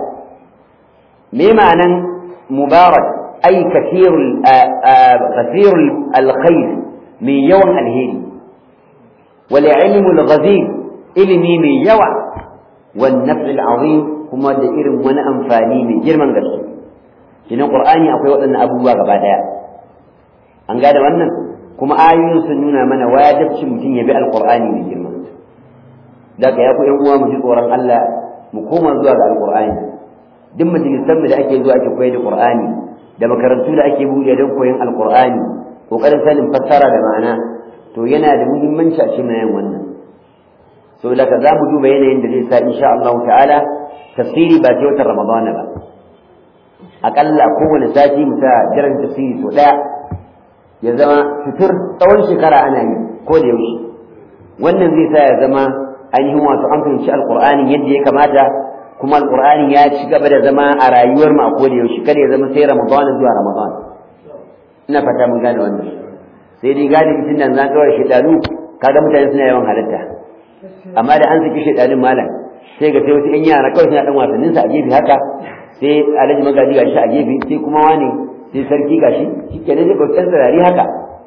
me ma'anan mubarak ay kathirul kathirul alkhair mai yawan alheri wal ilmul ghazir ilimi mai yawa wan naf'il azim kuma da irin wani amfani mai girman gaske kinan qur'ani akwai waɗannan abubuwa gaba daya an gada wannan kuma ayoyin sun nuna mana wajibcin mutum ya bi alqur'ani mai girma daga ya ku yan uwa mu ji tsoron Allah mu koma zuwa ga alqur'ani duk majalisan da ake zuwa ake koyar da qur'ani da makarantu da ake buɗe don koyon alqur'ani kokarin sanin fassara da ma'ana to yana da muhimmanci a cikin yin wannan so daga za mu duba yanayin da zai sa insha Allah ta'ala tafsiri ba sai watan Ramadana ba akalla kowane sati mu sa jiran tafsiri so daya ya zama fitur tsawon shekara ana yi ko da yaushe wannan zai sa ya zama ainihin wato an fahimci alqur'ani yadda ya kamata kuma alqur'ani ya ci gaba da zama a rayuwar mu a ko da yaushe kada ya zama sai Ramadan zuwa Ramadan ina fata mun gane wannan sai dai galibi tun nan zan kawai shedanu kaga mutane suna yawan halitta amma da an saki shedanin malam sai ga sai wasu yan yara kawai suna dan wasannin sa a gefe haka sai alhaji magaji gashi a gefe sai kuma wani sai sarki gashi shike ne ko san zarari haka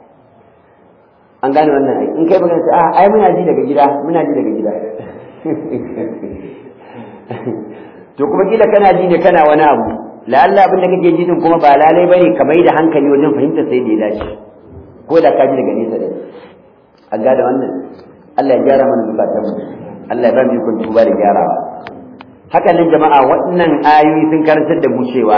an gane wannan ai in kai magana sai a ai muna ji daga gida muna ji daga gida to kuma kila kana ji ne kana wani abu la'alla abin da kake ji din kuma ba lalai bane ka mai da hankali wajen fahimtar sai da ya dace ko da ka ji daga nesa da an gane wannan Allah ya gyara mana zukatanmu Allah ya ba mu ikon tuba da gyarawa haka nan jama'a waɗannan ayoyi sun karantar da mu cewa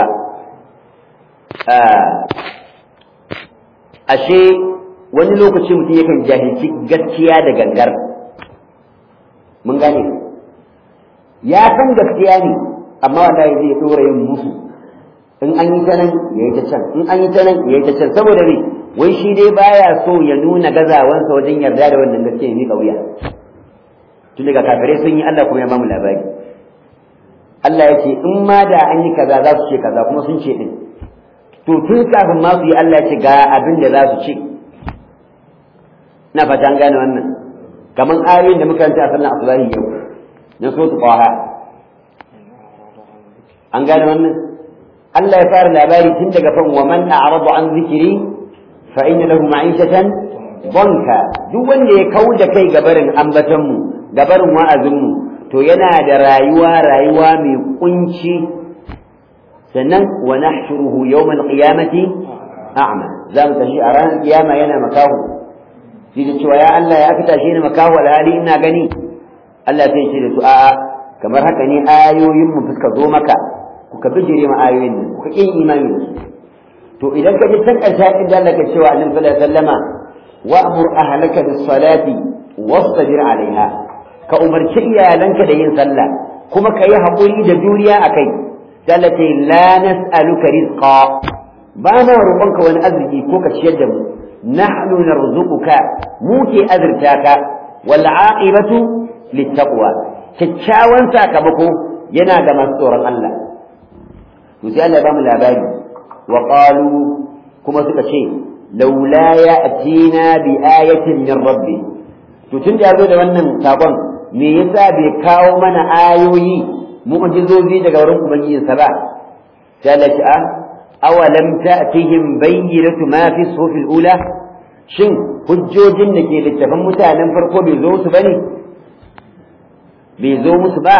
ashe wani lokaci mutum yakan jahilci gaskiya da gangar mun gane ya san gaskiya ne amma wallahi zai dora yin musu in an yi ta nan ya yi ta can in an yi ta nan ya yi ta can saboda me wai shi dai baya so ya nuna gazawansa wajen yarda da wannan gaskiya ne kauya tun daga kafirai sun yi Allah kuma ya bamu labari Allah ya ce in ma da an yi kaza za su ce kaza kuma sun ce din to tun kafin ma su yi Allah ya ce ga abin da za su ce ina fata an gane wannan kamar ayoyin da muka ranta a sallan asubahi yau na so su qaha an gane wannan Allah ya fara labari tun daga fan wa man a'rada an zikiri fa inna lahu ma'ishatan banka duk wanda ya kau da kai gabarin ambaton mu gabarin wa'azin mu to yana da rayuwa rayuwa mai kunci sannan wa nahshuruhu yawm al-qiyamati a'ma za mu tashi a ranar kiyama yana makahu shi da cewa ya Allah ya fita shi ne makahu alhali ina gani Allah sai ce da su a'a kamar haka ne ayoyin mu fuska zo maka kuka bijire ma ayoyin nan kuka kin imani da su to idan ka ji san ƙarshen inda Allah ke cewa annabi sallallahu alaihi wasallama wa'mur ahlaka bis salati wastabir alaiha ka umarci iyalanka da yin sallah kuma ka yi haƙuri da juriya a kai dalate la nas'aluka rizqa ba ma roƙonka wani arziki ko ka ciyar da mu nahnu narzuquka mu ke azurta ka wal aqibatu littaqwa kyakkyawan sakamako yana ga masu tsoron Allah to sai Allah ya bamu labari wa qalu kuma suka ce laula ya'tina bi ayatin min rabbi to tun da ya zo da wannan sakon me yasa bai kawo mana ayoyi mu'jizozi daga wurin ubangijinsa ba sai Allah ce a awalam ta'tihim bayyinatu ma fi suhufil ula shin hujjojin da ke littafin mutanen farko bai zo musu bane bai zo musu ba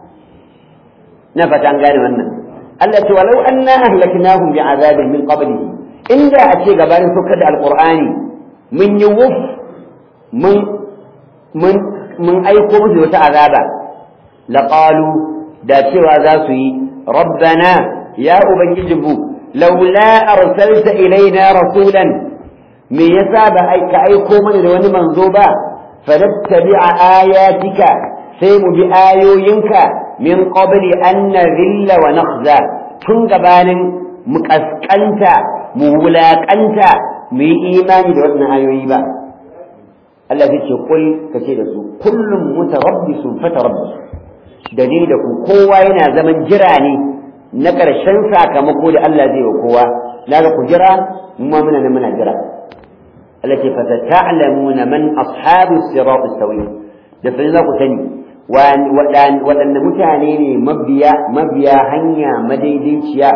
na fata an gane wannan Allah ce walau anna ahlaknahum bi'azabin min qablihi inda a ce gabanin saukar da alqur'ani mun yi wuf mun mun mun aiko musu wata azaba laqalu da cewa za su yi rabbana ya ubangijinmu laula arsalta ilaina rasulan me yasa ba ka aiko mana da wani manzo ba fanattabi'a ayatika sai mu bi ayoyinka min qabli an nadhilla wa nakhza tun gabanin mu kaskanta mu wulakanta mu yi imani da wannan ayoyi ba Allah ya ce kul kace da su kullum mutarabbisun fatarabbisu da ni da ku kowa yana zaman jira ne na ƙarshen sakamako da Allah zai wa kowa na ga ku jira mu ma muna muna jira Allah ce fasata'lamuna man ashabu sirat as-sawi da sai za ku sani waɗanne mutane ne mabiya mabiya hanya madaidaiciya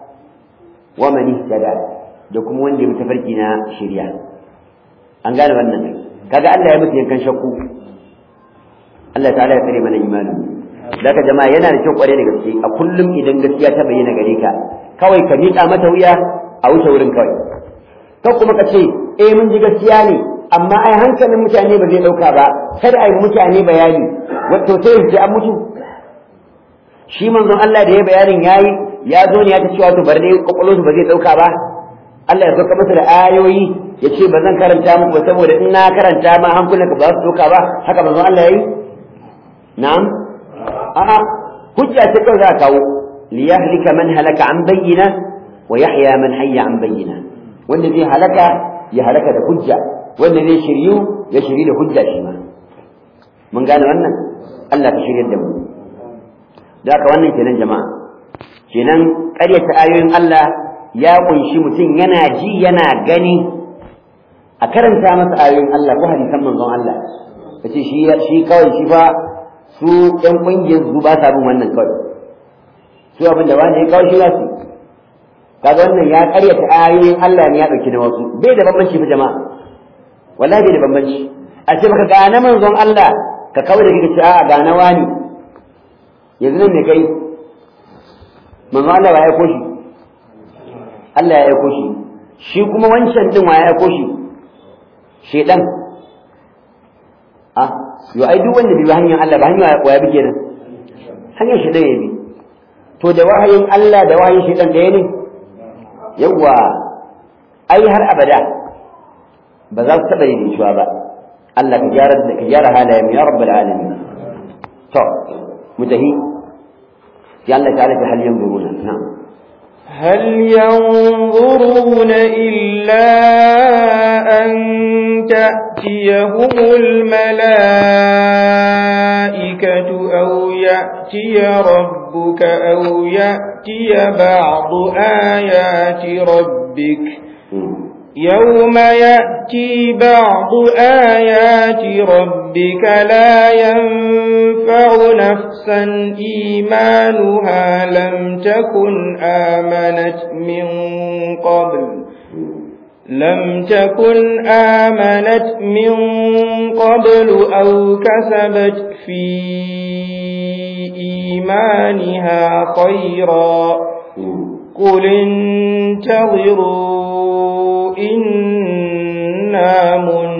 wa man ihtada da kuma wanda ya tafarki na shari'a an gane wannan kaga Allah ya mutu yankan shakku Allah ta'ala ya kare mana imanin daga jama'a yana da kyau kware da gaske a kullum idan gaskiya ta bayyana gare ka kawai ka miƙa mata wuya a wuce wurin kawai kan kuma ka ce eh mun ji gaskiya ne amma ai hankalin mutane ba zai ɗauka ba kada ai mutane bayani wato sai ya an mutu shi manzon Allah da ya bayanin yayi ya zo ne ya ta cewa to bar dai kwakwalwarsu ba zai ɗauka ba Allah ya sauka masa da ayoyi ya ce ba zan karanta muku ba saboda in na karanta ma hankulanka ba su ɗauka ba haka manzon Allah ya yi na'am a'a hujja ce kawai za a kawo liyahlika man halaka an bayyana wa yahya man hayya an bayyana wanda zai halaka ya halaka da hujja wanda zai shiryu ya shiryu da hujja shi ma mun gane wannan Allah ka shiryar da mu da haka wannan kenan jama'a kenan ƙaryata ayoyin Allah ya kunshi mutum yana ji yana gani a karanta masa ayoyin Allah ko hadisan manzon Allah kace shi shi kawai shi fa su ƴan ƙungiyar su ba sa bin wannan kawai su abin da wani ya kawo shi za su kaga wannan ya ƙaryata ayoyin Allah ne ya ɗauki na wasu bai da bambanci fa jama'a wallahi bai da bambanci a ce maka ga na manzon Allah ka kawai da kike ce a ga na wani yanzu nan ne kai manzon Allah ba ya aiko shi Allah ya aiko shi shi kuma wancan din wa ya aiko shi shedan ah yo ai duk wanda bai hanyar Allah ba hanyar waya bi kenan hanyar shi ya bi to da wahayin Allah da wahayin shi dan ɗaya ne yawa ai har abada ba za su taɓa yin shuwa ba Allah ka gyara ka gyara halayen ya rabbal alamin to mutahi ya Allah ta'ala ta hal yanzuruna na'am هل ينظرون إلا أن تأتيهم الملائكة أو يأتي ربك أو يأتي بعض آيات ربك يوم يأتي بعض آيات ربك لا ينفع نفسا إيمانها لم تكن آمنت من قبل لم تكن آمنت من قبل أو كسبت في إيمانها خيرا قل انتظروا إنا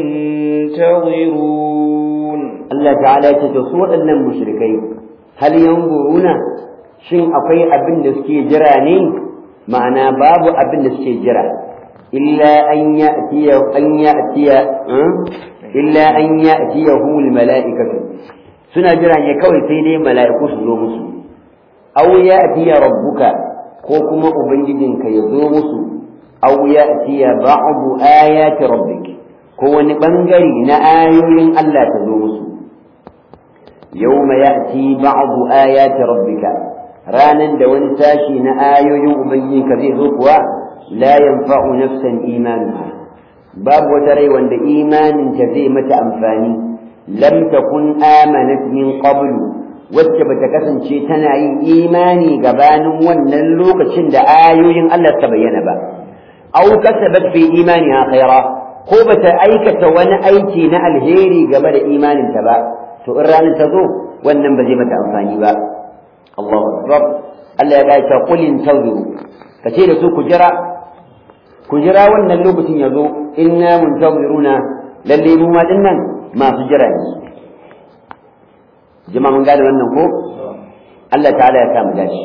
منتظرون الله تعالى تتصور أن المشركين هل ينظرون شيء أقي أبن دسكي جراني معنى باب أبن دسكي جرا إلا أن يأتي أن يأتي إلا أن يأتيه الملائكة سنة جراني كوي سيدي ملائكة سنومس أو يأتي ربك كوكما أبنجدك يزومس أو يأتي بعض آيات ربك كون بنجري نآيين ألا تزومس يوم يأتي بعض آيات ربك رانا دون ساشي نآيين أبنجدك ذي ذكوى لا ينفع نفسا إيمانها باب وتري وند إيمان تزي متى أنفاني lam takun amanat min qablu wacce bata kasance tana yin imani gabanin wannan lokacin da ayoyin Allah ta bayyana ba aw kasabat fi imaniha khaira ko bata aikata wani aiki na alheri game da imanin ta ba to in ranar ta zo wannan ba zai mata amfani ba Allahu akbar Allah ya ga ta qul intaziru kace da su ku jira ku jira wannan lokacin ya zo inna muntaziruna lalle mu ma dinnan masu jira ne jama'a mun gane wannan ko Allah ta'ala ya samu dashi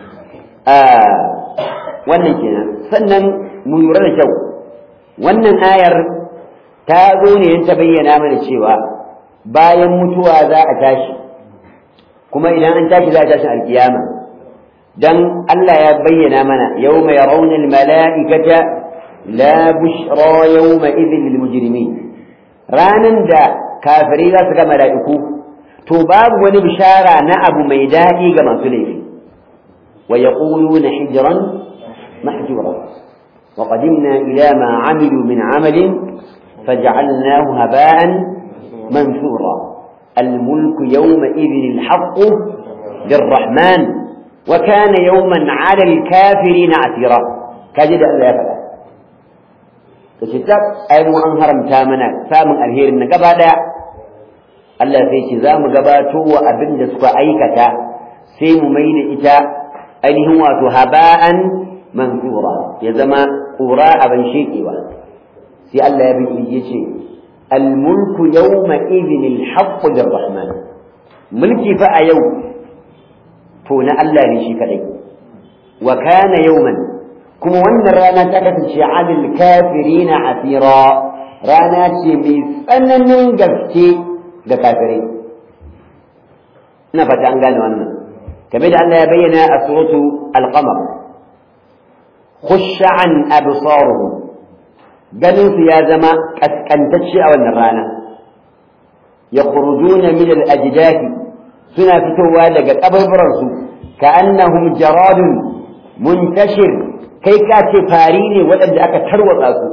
wannan kenan sannan mu lura da kyau wannan ayar ta zo ne ta bayyana mana cewa bayan mutuwa za a tashi kuma idan an tashi za a tashi alkiyama dan Allah ya bayyana mana yawma yarawna almala'ikata la bushra yawma idhin lilmujrimin ranan da kafirai za su ga mala'iku to babu wani bishara na abu mai daɗi ga masu laifi wa yaquluna hijran mahjura wa qadimna ila ma amilu min amalin faj'alnahu haba'an mansura الملك يومئذ الحق للرحمن وكان يوما على الكافرين عسيرا كجد الله يفعل كتاب أي مو أنهرم تامنا سامن الهير النقبة Allah sai ce za mu gabato wa abin da suka aikata sai mu mai da ita ainihin wato haba'an mansura ya zama ƙura abin shekewa sai Allah ya bin ya ce almulku yawma idhin alhaqqu lirrahman mulki fa a yau to na Allah ne shi kadai wa kana yawman kuma wannan rana ta kasance alil kafirina asira rana ce mai tsananin gaske ga kafirai ina fata an gane wannan kamar da Allah ya bayyana a suratu al-qamar khush'an absaruhum ganin su ya zama kaskantacce a wannan rana yakhrujuna min al-ajdath suna fitowa daga kabarbaran su ka'annahum jaradun muntashir kai ka ce fari ne waɗanda aka tarwatsa su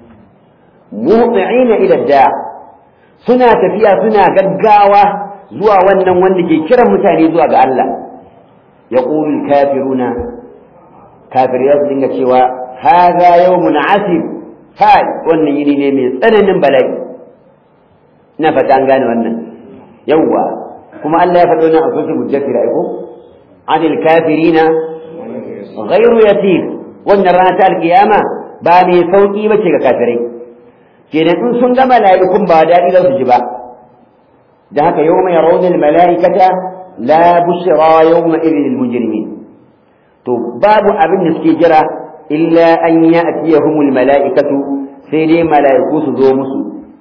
muhti'ina ila da' suna tafiya suna gaggawa zuwa wannan wanda ke kiran mutane zuwa ga Allah ya ƙulul kafiruna kafirai su dinga cewa haza yawmun asib kai wannan yini ne mai tsananin bala'i ina fata an gane wannan yawwa kuma Allah ya faɗo na a sosai mujaffir aiko anil kafirina ghairu yasir wannan rana ta alkiyama ba mai sauki bace ga kafirai kenan in sun ga mala'ikun ba daɗi za su ji ba da haka yau mai raunin mala'ikata la bushra yau ma irin mujrimin to babu abin da suke jira illa an ya atiyahumul mala'ikatu sai dai mala'iku su zo musu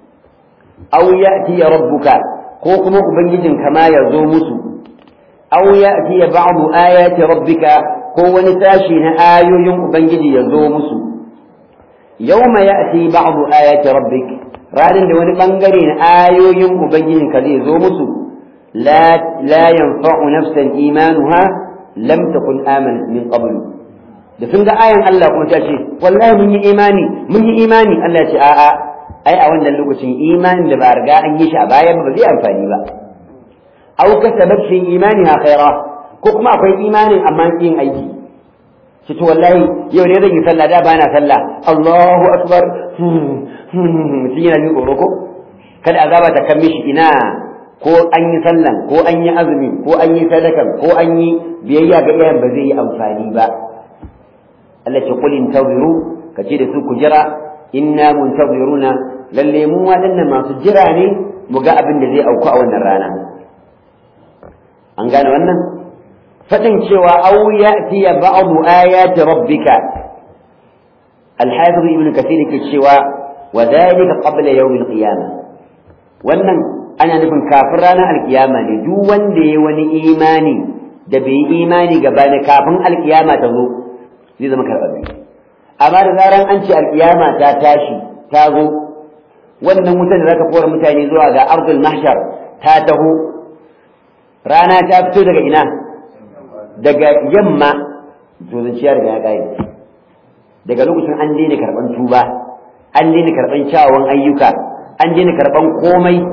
aw ya'ti rabbuka ko kuma ubangijin kama ya zo musu aw ya'ti ba'du ayati rabbika ko wani sashi na ayoyin ubangiji ya zo musu يوم يأتي بعض آيات ربك ranar da wani bangare na ayoyin ubangijinka zai zo musu la yanfa'u nafsan imanuha lam takun amanat min qabl da sun ga ayan Allah kuma ta ce wallahi mun yi imani mun yi imani Allah ce a'a ai a wannan lokacin imanin da ba riga an yi shi a baya ba zai amfani ba aw kasabat fi imaniha khaira ko kuma akwai imanin amma yin aiki shi to wallahi yau ne zan yi sallah da ba na sallah Allahu akbar mutum yana jin tsoro ko kada azaba ta kan mishi ina ko an yi sallan ko an yi azumi ko an yi sadakan ko an yi biyayya ga iyayen ba zai yi amfani ba Allah ce qul intaziru ka ce da su ku jira inna muntaziruna lalle mu waɗannan masu jira ne mu ga abin da zai auku a wannan rana an gane wannan fadin cewa aw ya'ti ba'du ayati rabbika al-hafiz ibn kathir yake cewa wa dhalika qabla yawm al-qiyamah wannan ana nufin kafin ranar alkiyama ne duk wanda ya wani imani da bai yi imani gaba ne kafin alkiyama ta zo zai zama karɓaɓɓe amma da zaran an ce alkiyama ta tashi ta zo wannan wutar da zaka kora mutane zuwa ga ardul mahshar ta taho rana ta fito daga ina daga yamma to zanciya daga ya ƙare daga lokacin an daina karɓan tuba an daina karɓan kyawawan ayyuka an daina karɓan komai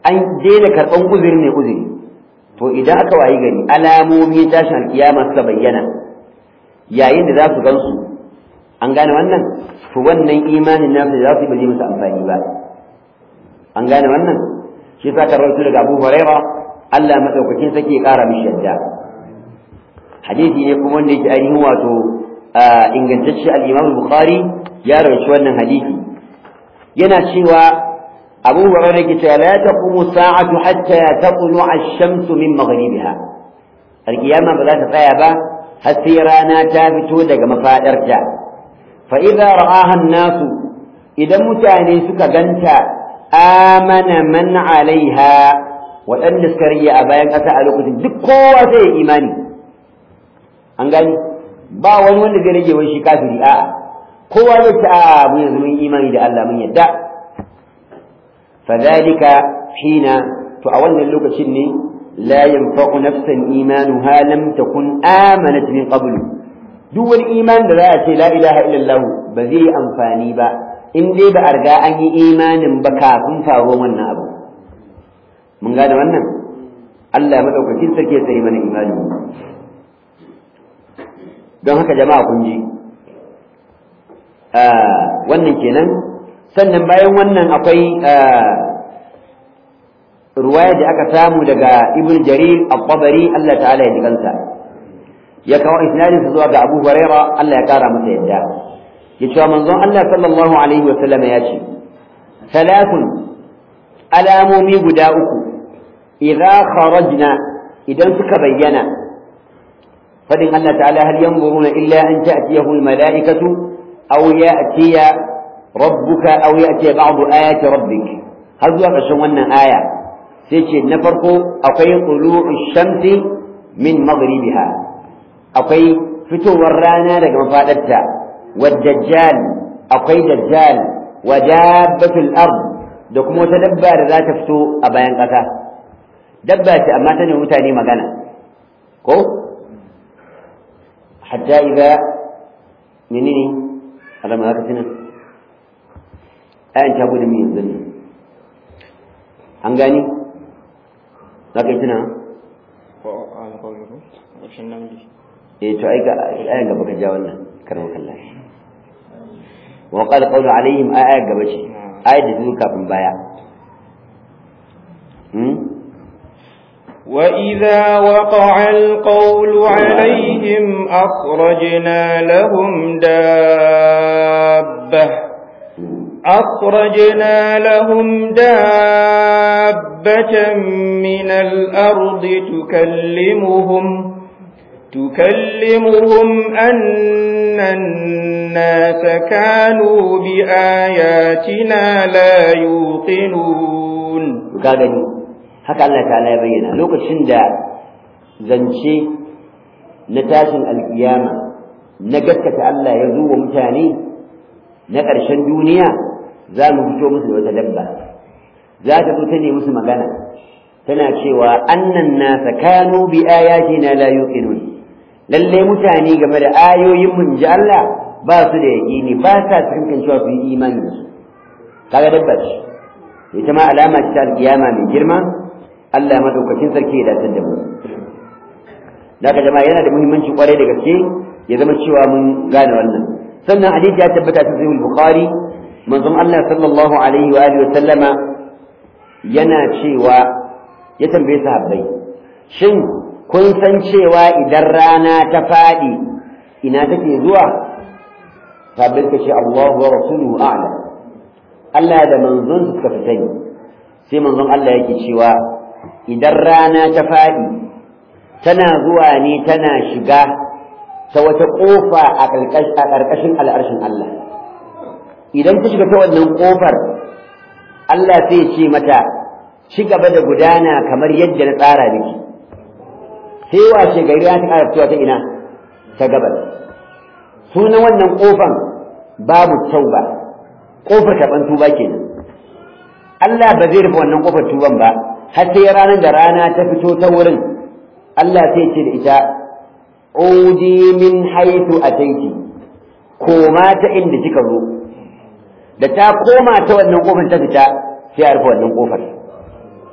an daina karɓan uzuri mai uzuri to idan aka wayi gari alamomi tashin alkiyama suka bayyana yayin da za su gansu an gane wannan to wannan imanin nasu za su yi ba zai musu amfani ba an gane wannan shi sa ka rawaito daga Abu Huraira Allah madaukakin sake ya kara mishi yadda hadisi ne kuma wanda yake ainihin wato ingantacce al-Imam Bukhari ya rawaito wannan hadisi yana cewa Abu Hurairah yake cewa la taqumu sa'atu hatta taqlu ash-shamsu min maghribiha al-qiyama ba za ta tsaya ba har sai rana ta fito daga mafadarta fa idza ra'aha an-nasu idan mutane suka ganta amana man 'alaiha waɗanda suka rige a bayan ƙasa a lokacin duk kowa zai yi imani an gani ba wani wanda zai rage wani shi kafiri a'a kowa zai ce a mu yanzu mun imani da Allah mun yadda fadhalika hina to a wannan lokacin ne la yanfa'u nafsan imanuha lam takun amanat min qablu duk wani iman da za a ce la ilaha illallah ba zai yi amfani ba in dai ba a riga an yi imanin ba kafin faruwar wannan abu mun gane wannan Allah madaukakin sarki ya tsare mana imani don haka jama'a kun ji wannan kenan sannan bayan wannan akwai ruwaya da aka samu daga ibn jarir al-tabari Allah ta'ala ya jikansa ya kawo isnadin sa zuwa ga Abu Huraira Allah ya kara masa yadda ya cewa manzon Allah sallallahu alaihi wa sallam ya ce salatun alamomi guda uku idza kharajna idan suka bayyana fadin Allah ta'ala hal yanzuruna illa an ta'tiyahu al-mala'ikatu aw ya'tiya rabbuka aw ya'tiya ba'du ayati rabbik har zuwa ƙarshen wannan aya sai ce na farko akwai tulu'u shamsi min maghribiha akwai fitowar rana daga mafadarta والدجال akwai dajjal wa dabbatul ard da kuma wata dabba da za ta fito a bayan ƙasa dabba ce amma ta ne mutane magana ko hatta idza menene Allah ma ka tuna ayan ta gudu mi yanzu an gani za ka yi tuna eh to ai ga ayan gaba ka ja wannan karwa kallahi وقال قول عليهم آية قبشي آية تذكر كافٍ بايع وإذا وقع القول عليهم أخرجنا لهم دابة أخرجنا لهم دابة من الأرض تكلمهم تكلمهم أن الناس كانوا بآياتنا لا يوقنون gagani haka Allah ta'ala ya bayyana lokacin da zance na tashin alkiyama na gaskata Allah ya zo wa mutane na ƙarshen duniya za mu fito musu da wata dabba za ta zo ta ne musu magana tana cewa annan nasa kanu bi ayatina la yuqinun lalle mutane game da ayoyin mun ji Allah ba su da yaƙini ba sa cikin cewa su yi imani da su kaga dabba ce ita ma alama ce ta alƙiyama mai girma Allah madaukakin sarki ya dace da mu daga jama'a yana da muhimmanci kwarai da gaske ya zama cewa mun gane wannan sannan hadisi ya tabbata ta sahih bukhari manzon Allah sallallahu alaihi wa alihi wa sallama yana cewa ya tambaye sahabbai shin kun san cewa idan rana ta faɗi ina take zuwa sabbin ka ce Allahu wa rasuluhu a'lam Allah da manzon suka fi sani sai manzon Allah yake cewa idan rana ta faɗi tana zuwa ne tana shiga ta wata ƙofa a ƙarƙashin al'arshin Allah idan ta shiga ta wannan ƙofar Allah sai ce mata ci gaba da gudana kamar yadda na tsara miki sai washe gari ya ta ƙara fitowa ta ina ta gabas sunan wannan ƙofan babu tauba ƙofar karɓan tuba kenan Allah ba zai rufe wannan ƙofar tuban ba har sai ranar da rana ta fito ta wurin Allah sai ce da ita udi min haitu ataiti koma ta inda kika zo da ta koma ta wannan ƙofar ta fita sai a rufe wannan ƙofar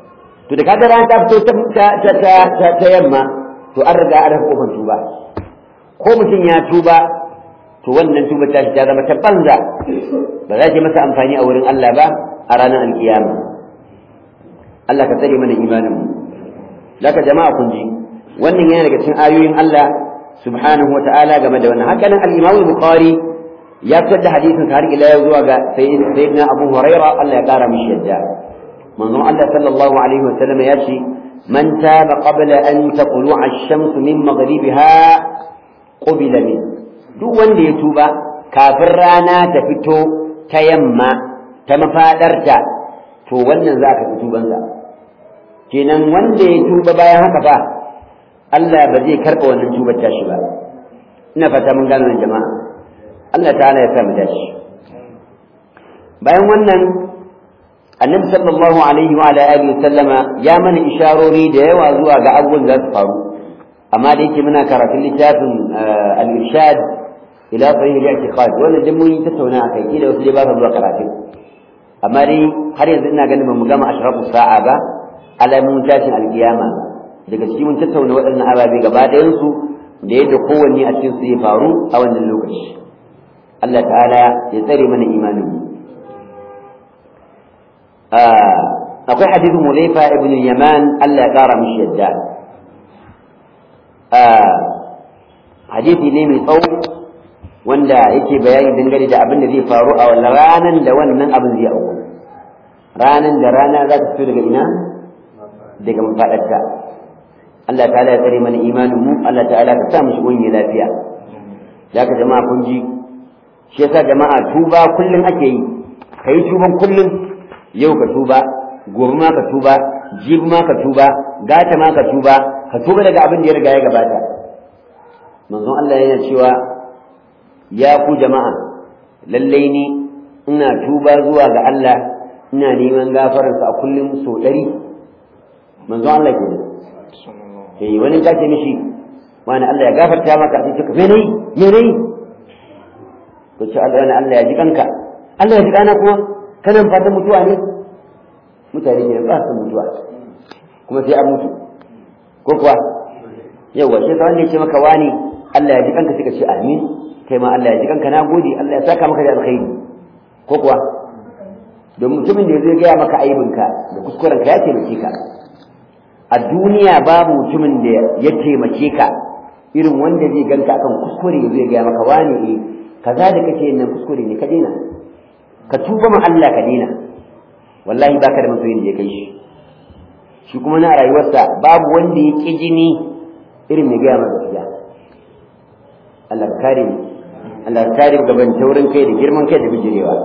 to da kaga rana ta fito ta ta ta ta yamma to an riga an rufe kofar tuba ko mutum ya tuba to wannan tuba ta ta zama ta banza ba za ta masa amfani a wurin Allah ba a ranar alkiyama Allah ka tsare mana imanin mu laka jama'a kun ji wannan yana daga cikin ayoyin Allah subhanahu wata'ala game da wannan haka nan al-Imam Bukhari ya fitar da hadisin har ila yau zuwa ga sayyidina Abu Huraira Allah ya kara mishi yadda manzon Allah sallallahu alaihi wasallam ya ce man taba qabla an taqlu'a ash-shamsu min maghribiha qubila min duk wanda ya tuba kafin rana ta fito ta yamma ta mafadarta to wannan za ka fi tubansa kenan wanda ya tuba bayan haka fa Allah ba zai karɓa wannan tubar tashi ba ina fata mun gano nan jama'a Allah ta'ala ya sa mu dashi bayan wannan annabi sallallahu alaihi wa ala alihi sallama ya mana isharori da yawa zuwa ga abubuwan da su faru amma da yake muna karatun littafin al-irshad ila sahih al-i'tiqad wannan duk mun yi tattauna akai kila wasu dai ba su zuwa karatun amma dai har yanzu ina ganin ba mu gama ashrafu sa'a ba alamun tashin alkiyama daga cikin mun tattauna waɗannan ababe gaba ɗayan su da yadda kowanne a cikin su ya faru a wannan lokaci Allah ta'ala ya tsare mana imanin mu akwai hadithin Mulaifa ibn Yaman Allah ya kara mishi yadda hadithi ne mai tsawo wanda yake bayani dangane da abin da zai faru a wannan ranan da wannan abin zai auku ranan da rana za ta fito daga ina daga mafaɗarta Allah ta'ala ya tsare mana imanin mu Allah ta'ala ka sa mu shi wani lafiya ya ka jama'a kun ji shi yasa jama'a tuba kullum ake yi kai tuban kullum yau ka tuba gobe ma ka tuba jibi ma ka tuba gata ma ka tuba ka tuba daga abin da ya riga ya gabata manzon Allah yana cewa ya ku jama'a lallai ni ina tuba zuwa ga Allah ina neman gafararsa a kullum sau ɗari manzon Allah ke eh wani ka ce mishi wani Allah ya gafarta maka sai ka me nayi me nayi ko ce Allah Allah ya ji kanka Allah ya ji kana kuma kana fatan mutuwa ne mutane ke ba su mutuwa kuma sai an mutu ko kuwa yawa shi ta wanda ya ce maka wani Allah ya ji kanka sai ka ce amin kai ma Allah ya ji kanka na gode Allah ya saka maka da alkhairi ko kuwa don mutumin da zai gaya maka aibinka da kuskurenka ya taimake ka a duniya babu mutumin da ya taimake ka irin wanda zai ganka akan kuskure zai gaya maka wani eh kaza da kake yin nan kuskure ne ka daina ka tuba ma Allah ka daina wallahi baka da masoyin da ya kai shi shi kuma na rayuwarsa babu wanda ya ƙi jini irin mai gaya masa gaskiya Allah ka kare mu Allah ka kare gaban taurin kai da girman kai da bijirewa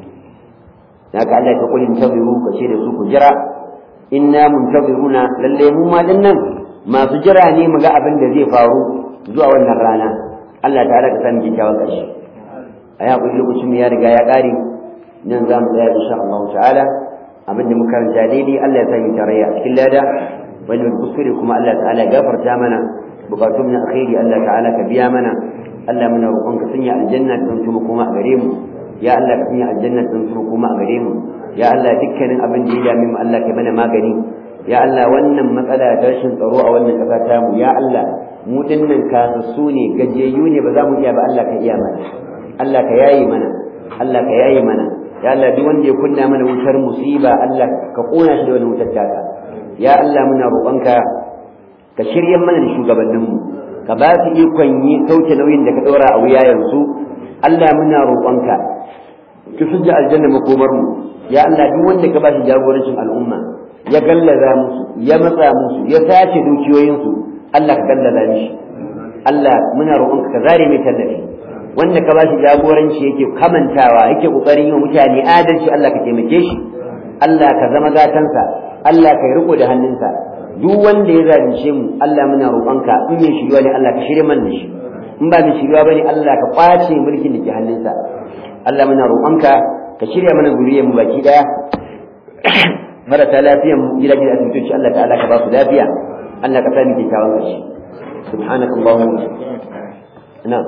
haka Allah ka kulin tabiru ka ce da su ku jira inna muntaziruna lalle mu ma nan masu jira ne mu ga abin da zai faru zuwa wannan rana Allah ta'ala ka sani kyakkyawan ƙarshe a ya kuli lokacin mu ya riga ya ƙare nan za mu tsaya insha Allah ta'ala abin da muka karanta daidai Allah ya sani tarayya a cikin lada wani mai kuskure kuma Allah ta'ala ya gafarta mana bukatun na alkhairi Allah ta'ala ka biya mana Allah muna roƙon ka sanya aljanna ta zanto kuma a gare mu ya Allah ka sanya aljanna ta zanto kuma a gare mu ya Allah dukkanin abin da ya dame mu Allah ka mana magani ya Allah wannan matsala ta rashin tsaro a wannan ƙasa ta mu ya Allah mu dinnan kasassu ne gajiyayyu ne ba za mu iya ba Allah ka iya mana Allah ka yayi mana Allah ka yayi mana ya Allah duk wanda ya kunna mana wutar musiba Allah ka kona shi da wani wutar taka ya Allah muna roƙonka ka shirya mana da shugabanninmu ka ba su ikon yi sauke nauyin da ka ɗora a wuya yanzu Allah muna roƙonka ki sujja aljanna makomar mu ya Allah duk wanda ka ba shi jagorancin al'umma ya gallaza musu ya matsa musu ya sace dukiyoyinsu Allah ka gallaza mishi Allah muna roƙonka ka zare mai tallafi wanda ka ba shi jagoranci yake kamantawa yake kokarin yi wa mutane adalci Allah ka taimake shi Allah ka zama gatansa Allah ka yi riko da hannunsa duk wanda ya zalunce mu Allah muna roƙonka in mai shiriwa ne Allah ka shirya mana shi in ba mai shiriwa bane Allah ka kwace mulkin da ke hannunsa Allah muna roƙonka ka shirya mana zuriyar mu baki daya marasa lafiyan mu gida gida asibitoci Allah ta'ala ka ba su lafiya Allah ka sami kyakkyawan ƙarshe subhanaka allahumma na'am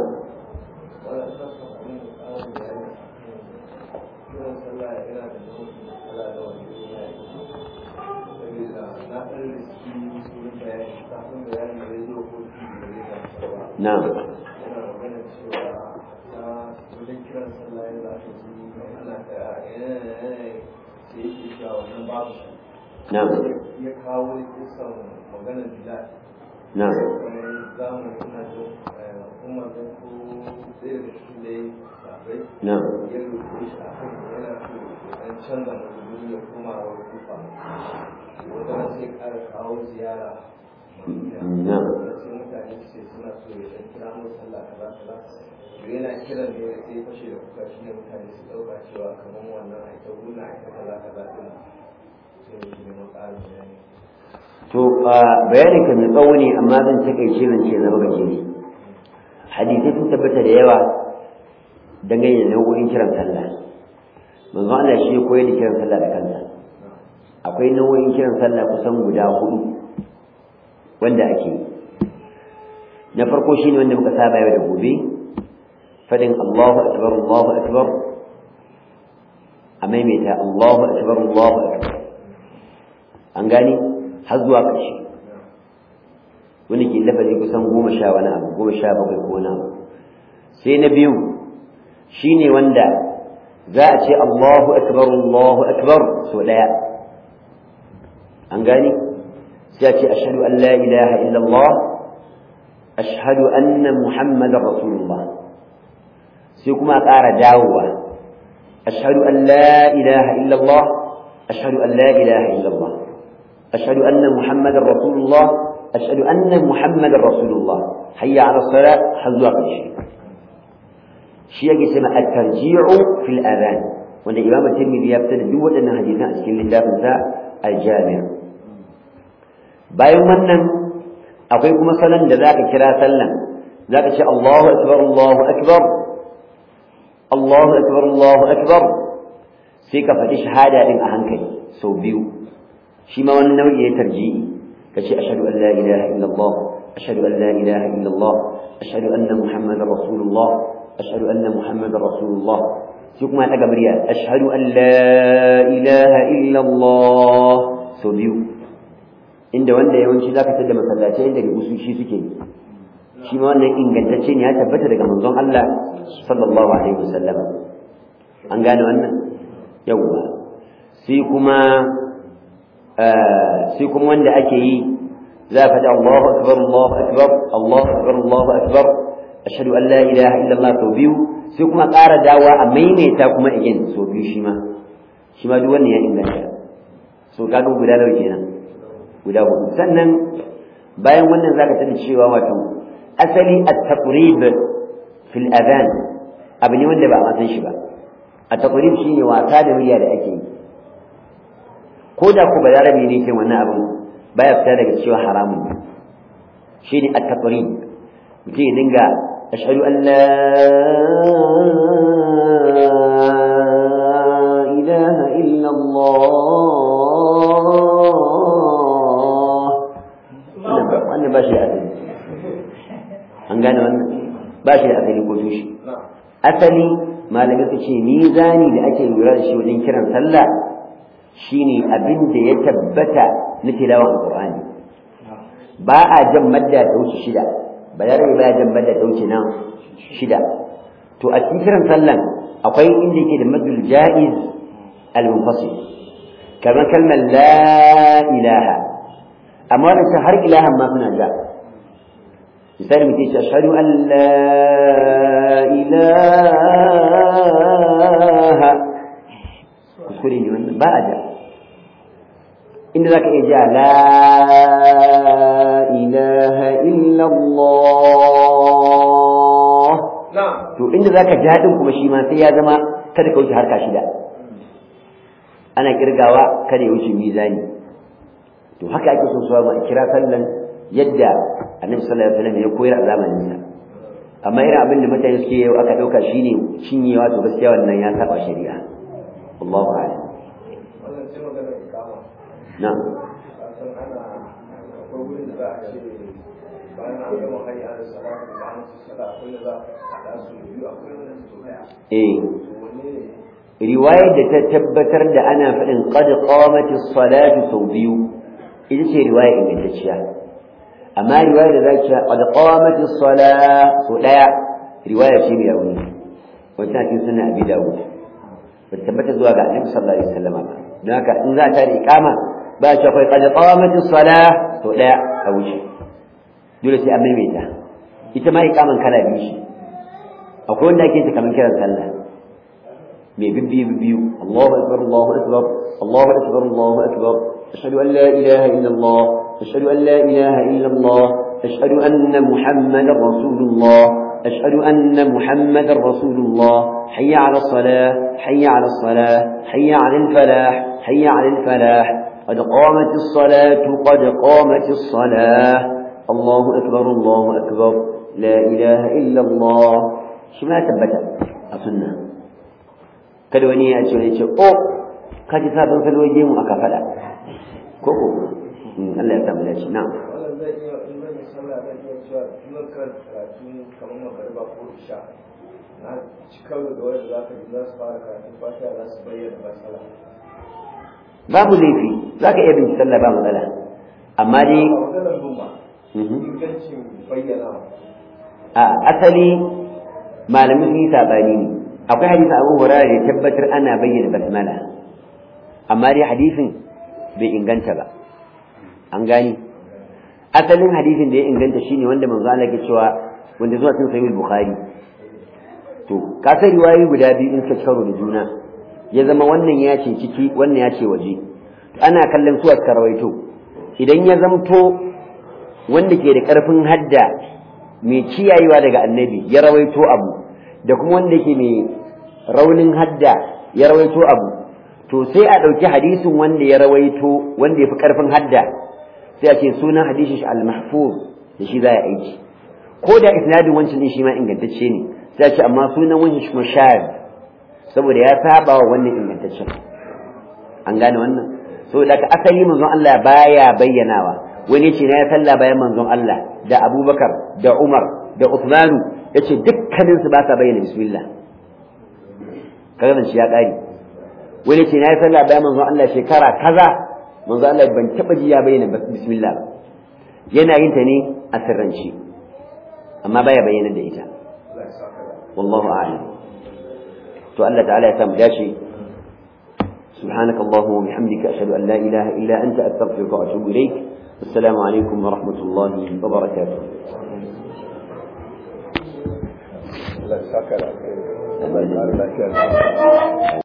na'am yana magana cewa ta wajen kiran sallah yadda aka ji ana ta sai yake cewa wannan babu shi na'am ya kawo kisan maganar bilal na'am wani zamu ina jin umar da ko ɗaya da shi da ya sabai na'am ya rufe shi a kan yana so dan canza mazuni ya koma wa kufa wata ran sai ƙara kawo ziyara Madina. na'am sai mutane su ce suna so ya dan kira mu sallah kaza kaza to yana kiran ne sai fashe da kuka shine mutane su dauka cewa kamar wannan ai ta guna ai ta kaza kaza din sai mu ne mu ƙara bayani to bayanin ka mai tsawo ne amma zan takaice zan ce zama gajere hadisai sun tabbata da yawa dangane da nau'o'in kiran sallah manzo Allah shi ya koyar da kiran sallah da kansa akwai nau'o'in kiran sallah kusan guda hudu wanda ake yi na farko shine wanda muka saba yau da gobe fadin Allahu akbar Allahu akbar a maimaita Allahu akbar Allahu akbar an gani har zuwa ƙarshe wani ke lafazi kusan goma sha wani abu goma sha bakwai ko wani abu sai na biyu shine wanda za a ce Allahu akbar Allahu akbar so daya an gani sai a ce ashhadu an la ilaha illallah ashhadu anna muhammadar rasulullah sai kuma a ƙara dawowa ashhadu an la ilaha illallah ashhadu an la ilaha illallah ashhadu anna muhammadar rasulullah ashhadu anna muhammadar rasulullah hayya ala salat har zuwa ƙarshe shi yake cewa at-tarji'u fil adhan wanda imamu tirmidhi ya fitar da duk waɗannan hadisan a cikin littafin sa al-jami' bayan wannan akwai kuma salon da zaka kira sallan zaka ce Allahu akbar Allahu akbar Allahu akbar Allahu akbar sai ka faɗi shahada din a hankali sau biyu shi ma wani nau'i ya tarji'i kace ashhadu an la ilaha illallah ashhadu an la ilaha illallah ashhadu anna muhammadar rasulullah ashhadu anna muhammadar rasulullah sai kuma daga murya ashhadu an la ilaha illallah sau biyu inda wanda yawanci zaka tada masallatai inda usushi suke shi ma wannan ingantacce ne ya tabbata daga manzon Allah sallallahu alaihi wasallam an gane wannan yawwa sai kuma sai kuma wanda ake yi za a faɗi Allahu akbar Allahu akbar Allahu akbar Allahu akbar ashhadu an la ilaha illallah sau biyu sai kuma ƙara dawa a maimaita kuma again sau biyu shi ma shi ma duk wannan ya inganta so kaga guda nawa kenan guda hudu sannan bayan wannan zaka tada cewa wato asali at-taqrib fil adhan abu ne wanda ba a san shi ba at-taqrib shine wasa da murya da ake yi ko da ku balarabi ne ke wannan abin baya fita daga cewa haramun ne shine at-taqrib mutum ya dinga ashhadu an la ilaha illa Allah wannan ba shi da asali an gane wannan ba shi da asali ko tushe asali malamai su ce mizani da ake lura da shi wajen kiran sallah shine abin da ya tabbata na tilawan alqur'ani ba a jan madda ta wuce shida bayarabe ba ya jan madda ta wuce nan shida to a cikin kiran sallan akwai inda yake da madul jaiz al-munfasil kamar kalmar la ilaha amma wannan har ilahan ma suna ja misali mutum ce ashhadu an la ilaha kuskure ne wannan ba a ja inda za ka iya ja la ilaha illallah to inda za ka ja din kuma shi ma sai ya zama kada ka wuce harka shida ana kirgawa kada ya wuce mizani to haka ake so suwa a kira sallan yadda annabi sallallahu alaihi wasallam ya koyar a zamanin sa amma irin abin da mutane suke yau aka dauka shine cinyewa to gaskiya wannan ya saba shari'a Allahu a'lam wannan sai magana ikama na'am san ana akwai wurin da za a ce bayan an gama hayya da salatu da an ci sallah akwai da za a haɗa su biyu akwai wanda su daya eh to wanne ne riwayar da ta tabbatar da ana faɗin qad qamati salatu sau biyu ita ce riwaya ingantacciya amma riwaya da zaki qad qamatis salah so daya riwaya ce mai rauni wata cikin sunan abi dawud ba tabbata zuwa ga annabi sallallahu alaihi wasallam ba don haka in za ta da iqama ba ce akwai qad qamatis salah so daya a wuce dole sai an maimaita ita ma iqaman kala biyu shi akwai wanda ake ta kamar kiran sallah mai bibbiyu bibbiyu Allahu akbar Allahu akbar Allahu akbar Allahu akbar ashhadu an la ilaha illa Allah ashhadu an la ilaha illa Allah ashhadu anna muhammadar rasulullah ashhadu anna muhammadar rasulullah hayya ala salah hayya ala salah hayya ala falah hayya ala falah قد قامت الصلاة قد قامت الصلاة الله أكبر الله أكبر لا إله إلا الله شو ما ثبت السنة kada wani ya ce wani ce o ka ji sabon salwaje mu aka faɗa ko ko Allah ya samu dace na wannan zai iya in zan yi sallah zan iya cewa duk kan karatu kamar magariba ko isha na ci karo da wanda za ka ji za su fara karatu fatiha za su bayyana matsala babu laifi za ka iya bin sallah ba matsala amma dai a maganar noma ingancin bayyana a asali malamin sun yi sabani ne akwai hadisin abu hurara da tabbatar ana bayyana basmala amma dai hadisin bai inganta ba an gani asalin hadisin da ya inganta shine wanda manzo Allah ke cewa wanda zuwa cikin sahih bukhari to ka sai riwayoyi guda biyu in ka karo da juna ya zama wannan ya ce ciki wannan ya ce waje ana kallon su aka rawaito idan ya zamto wanda ke da karfin hadda mai kiyayewa daga annabi ya rawaito abu da kuma wanda yake mai raunin hadda ya rawaito abu to sai a ɗauki hadisin wanda ya rawaito wanda ya fi ƙarfin hadda sai a ce sunan hadisin shi al-mahfuz da shi za a aiki ko da isnadin wancan din shi ma ingantacce ne sai a ce amma sunan wancan shi kuma shahid saboda ya saba wa wannan ingantaccen an gane wannan saboda ka asali manzon Allah baya bayyanawa wani ce na ya sallah bayan manzon Allah da Abubakar da Umar da Uthmanu yace dukkanin su ba sa bayyana bismillah kaga shi ya kare wani ce na yi sallah bayan manzon Allah shekara kaza manzon Allah ban taba ji ya bayyana bismillah ba yana yin ta ne a sirrance amma baya bayyana da ita wallahu a'lam to Allah ta'ala ya samu dace سبحانك اللهم وبحمدك أشهد أن لا إله إلا أنت أستغفرك وأتوب إليك السلام عليكم ورحمة الله وبركاته Allah ya saka da kai. Allah ya kare lafiya.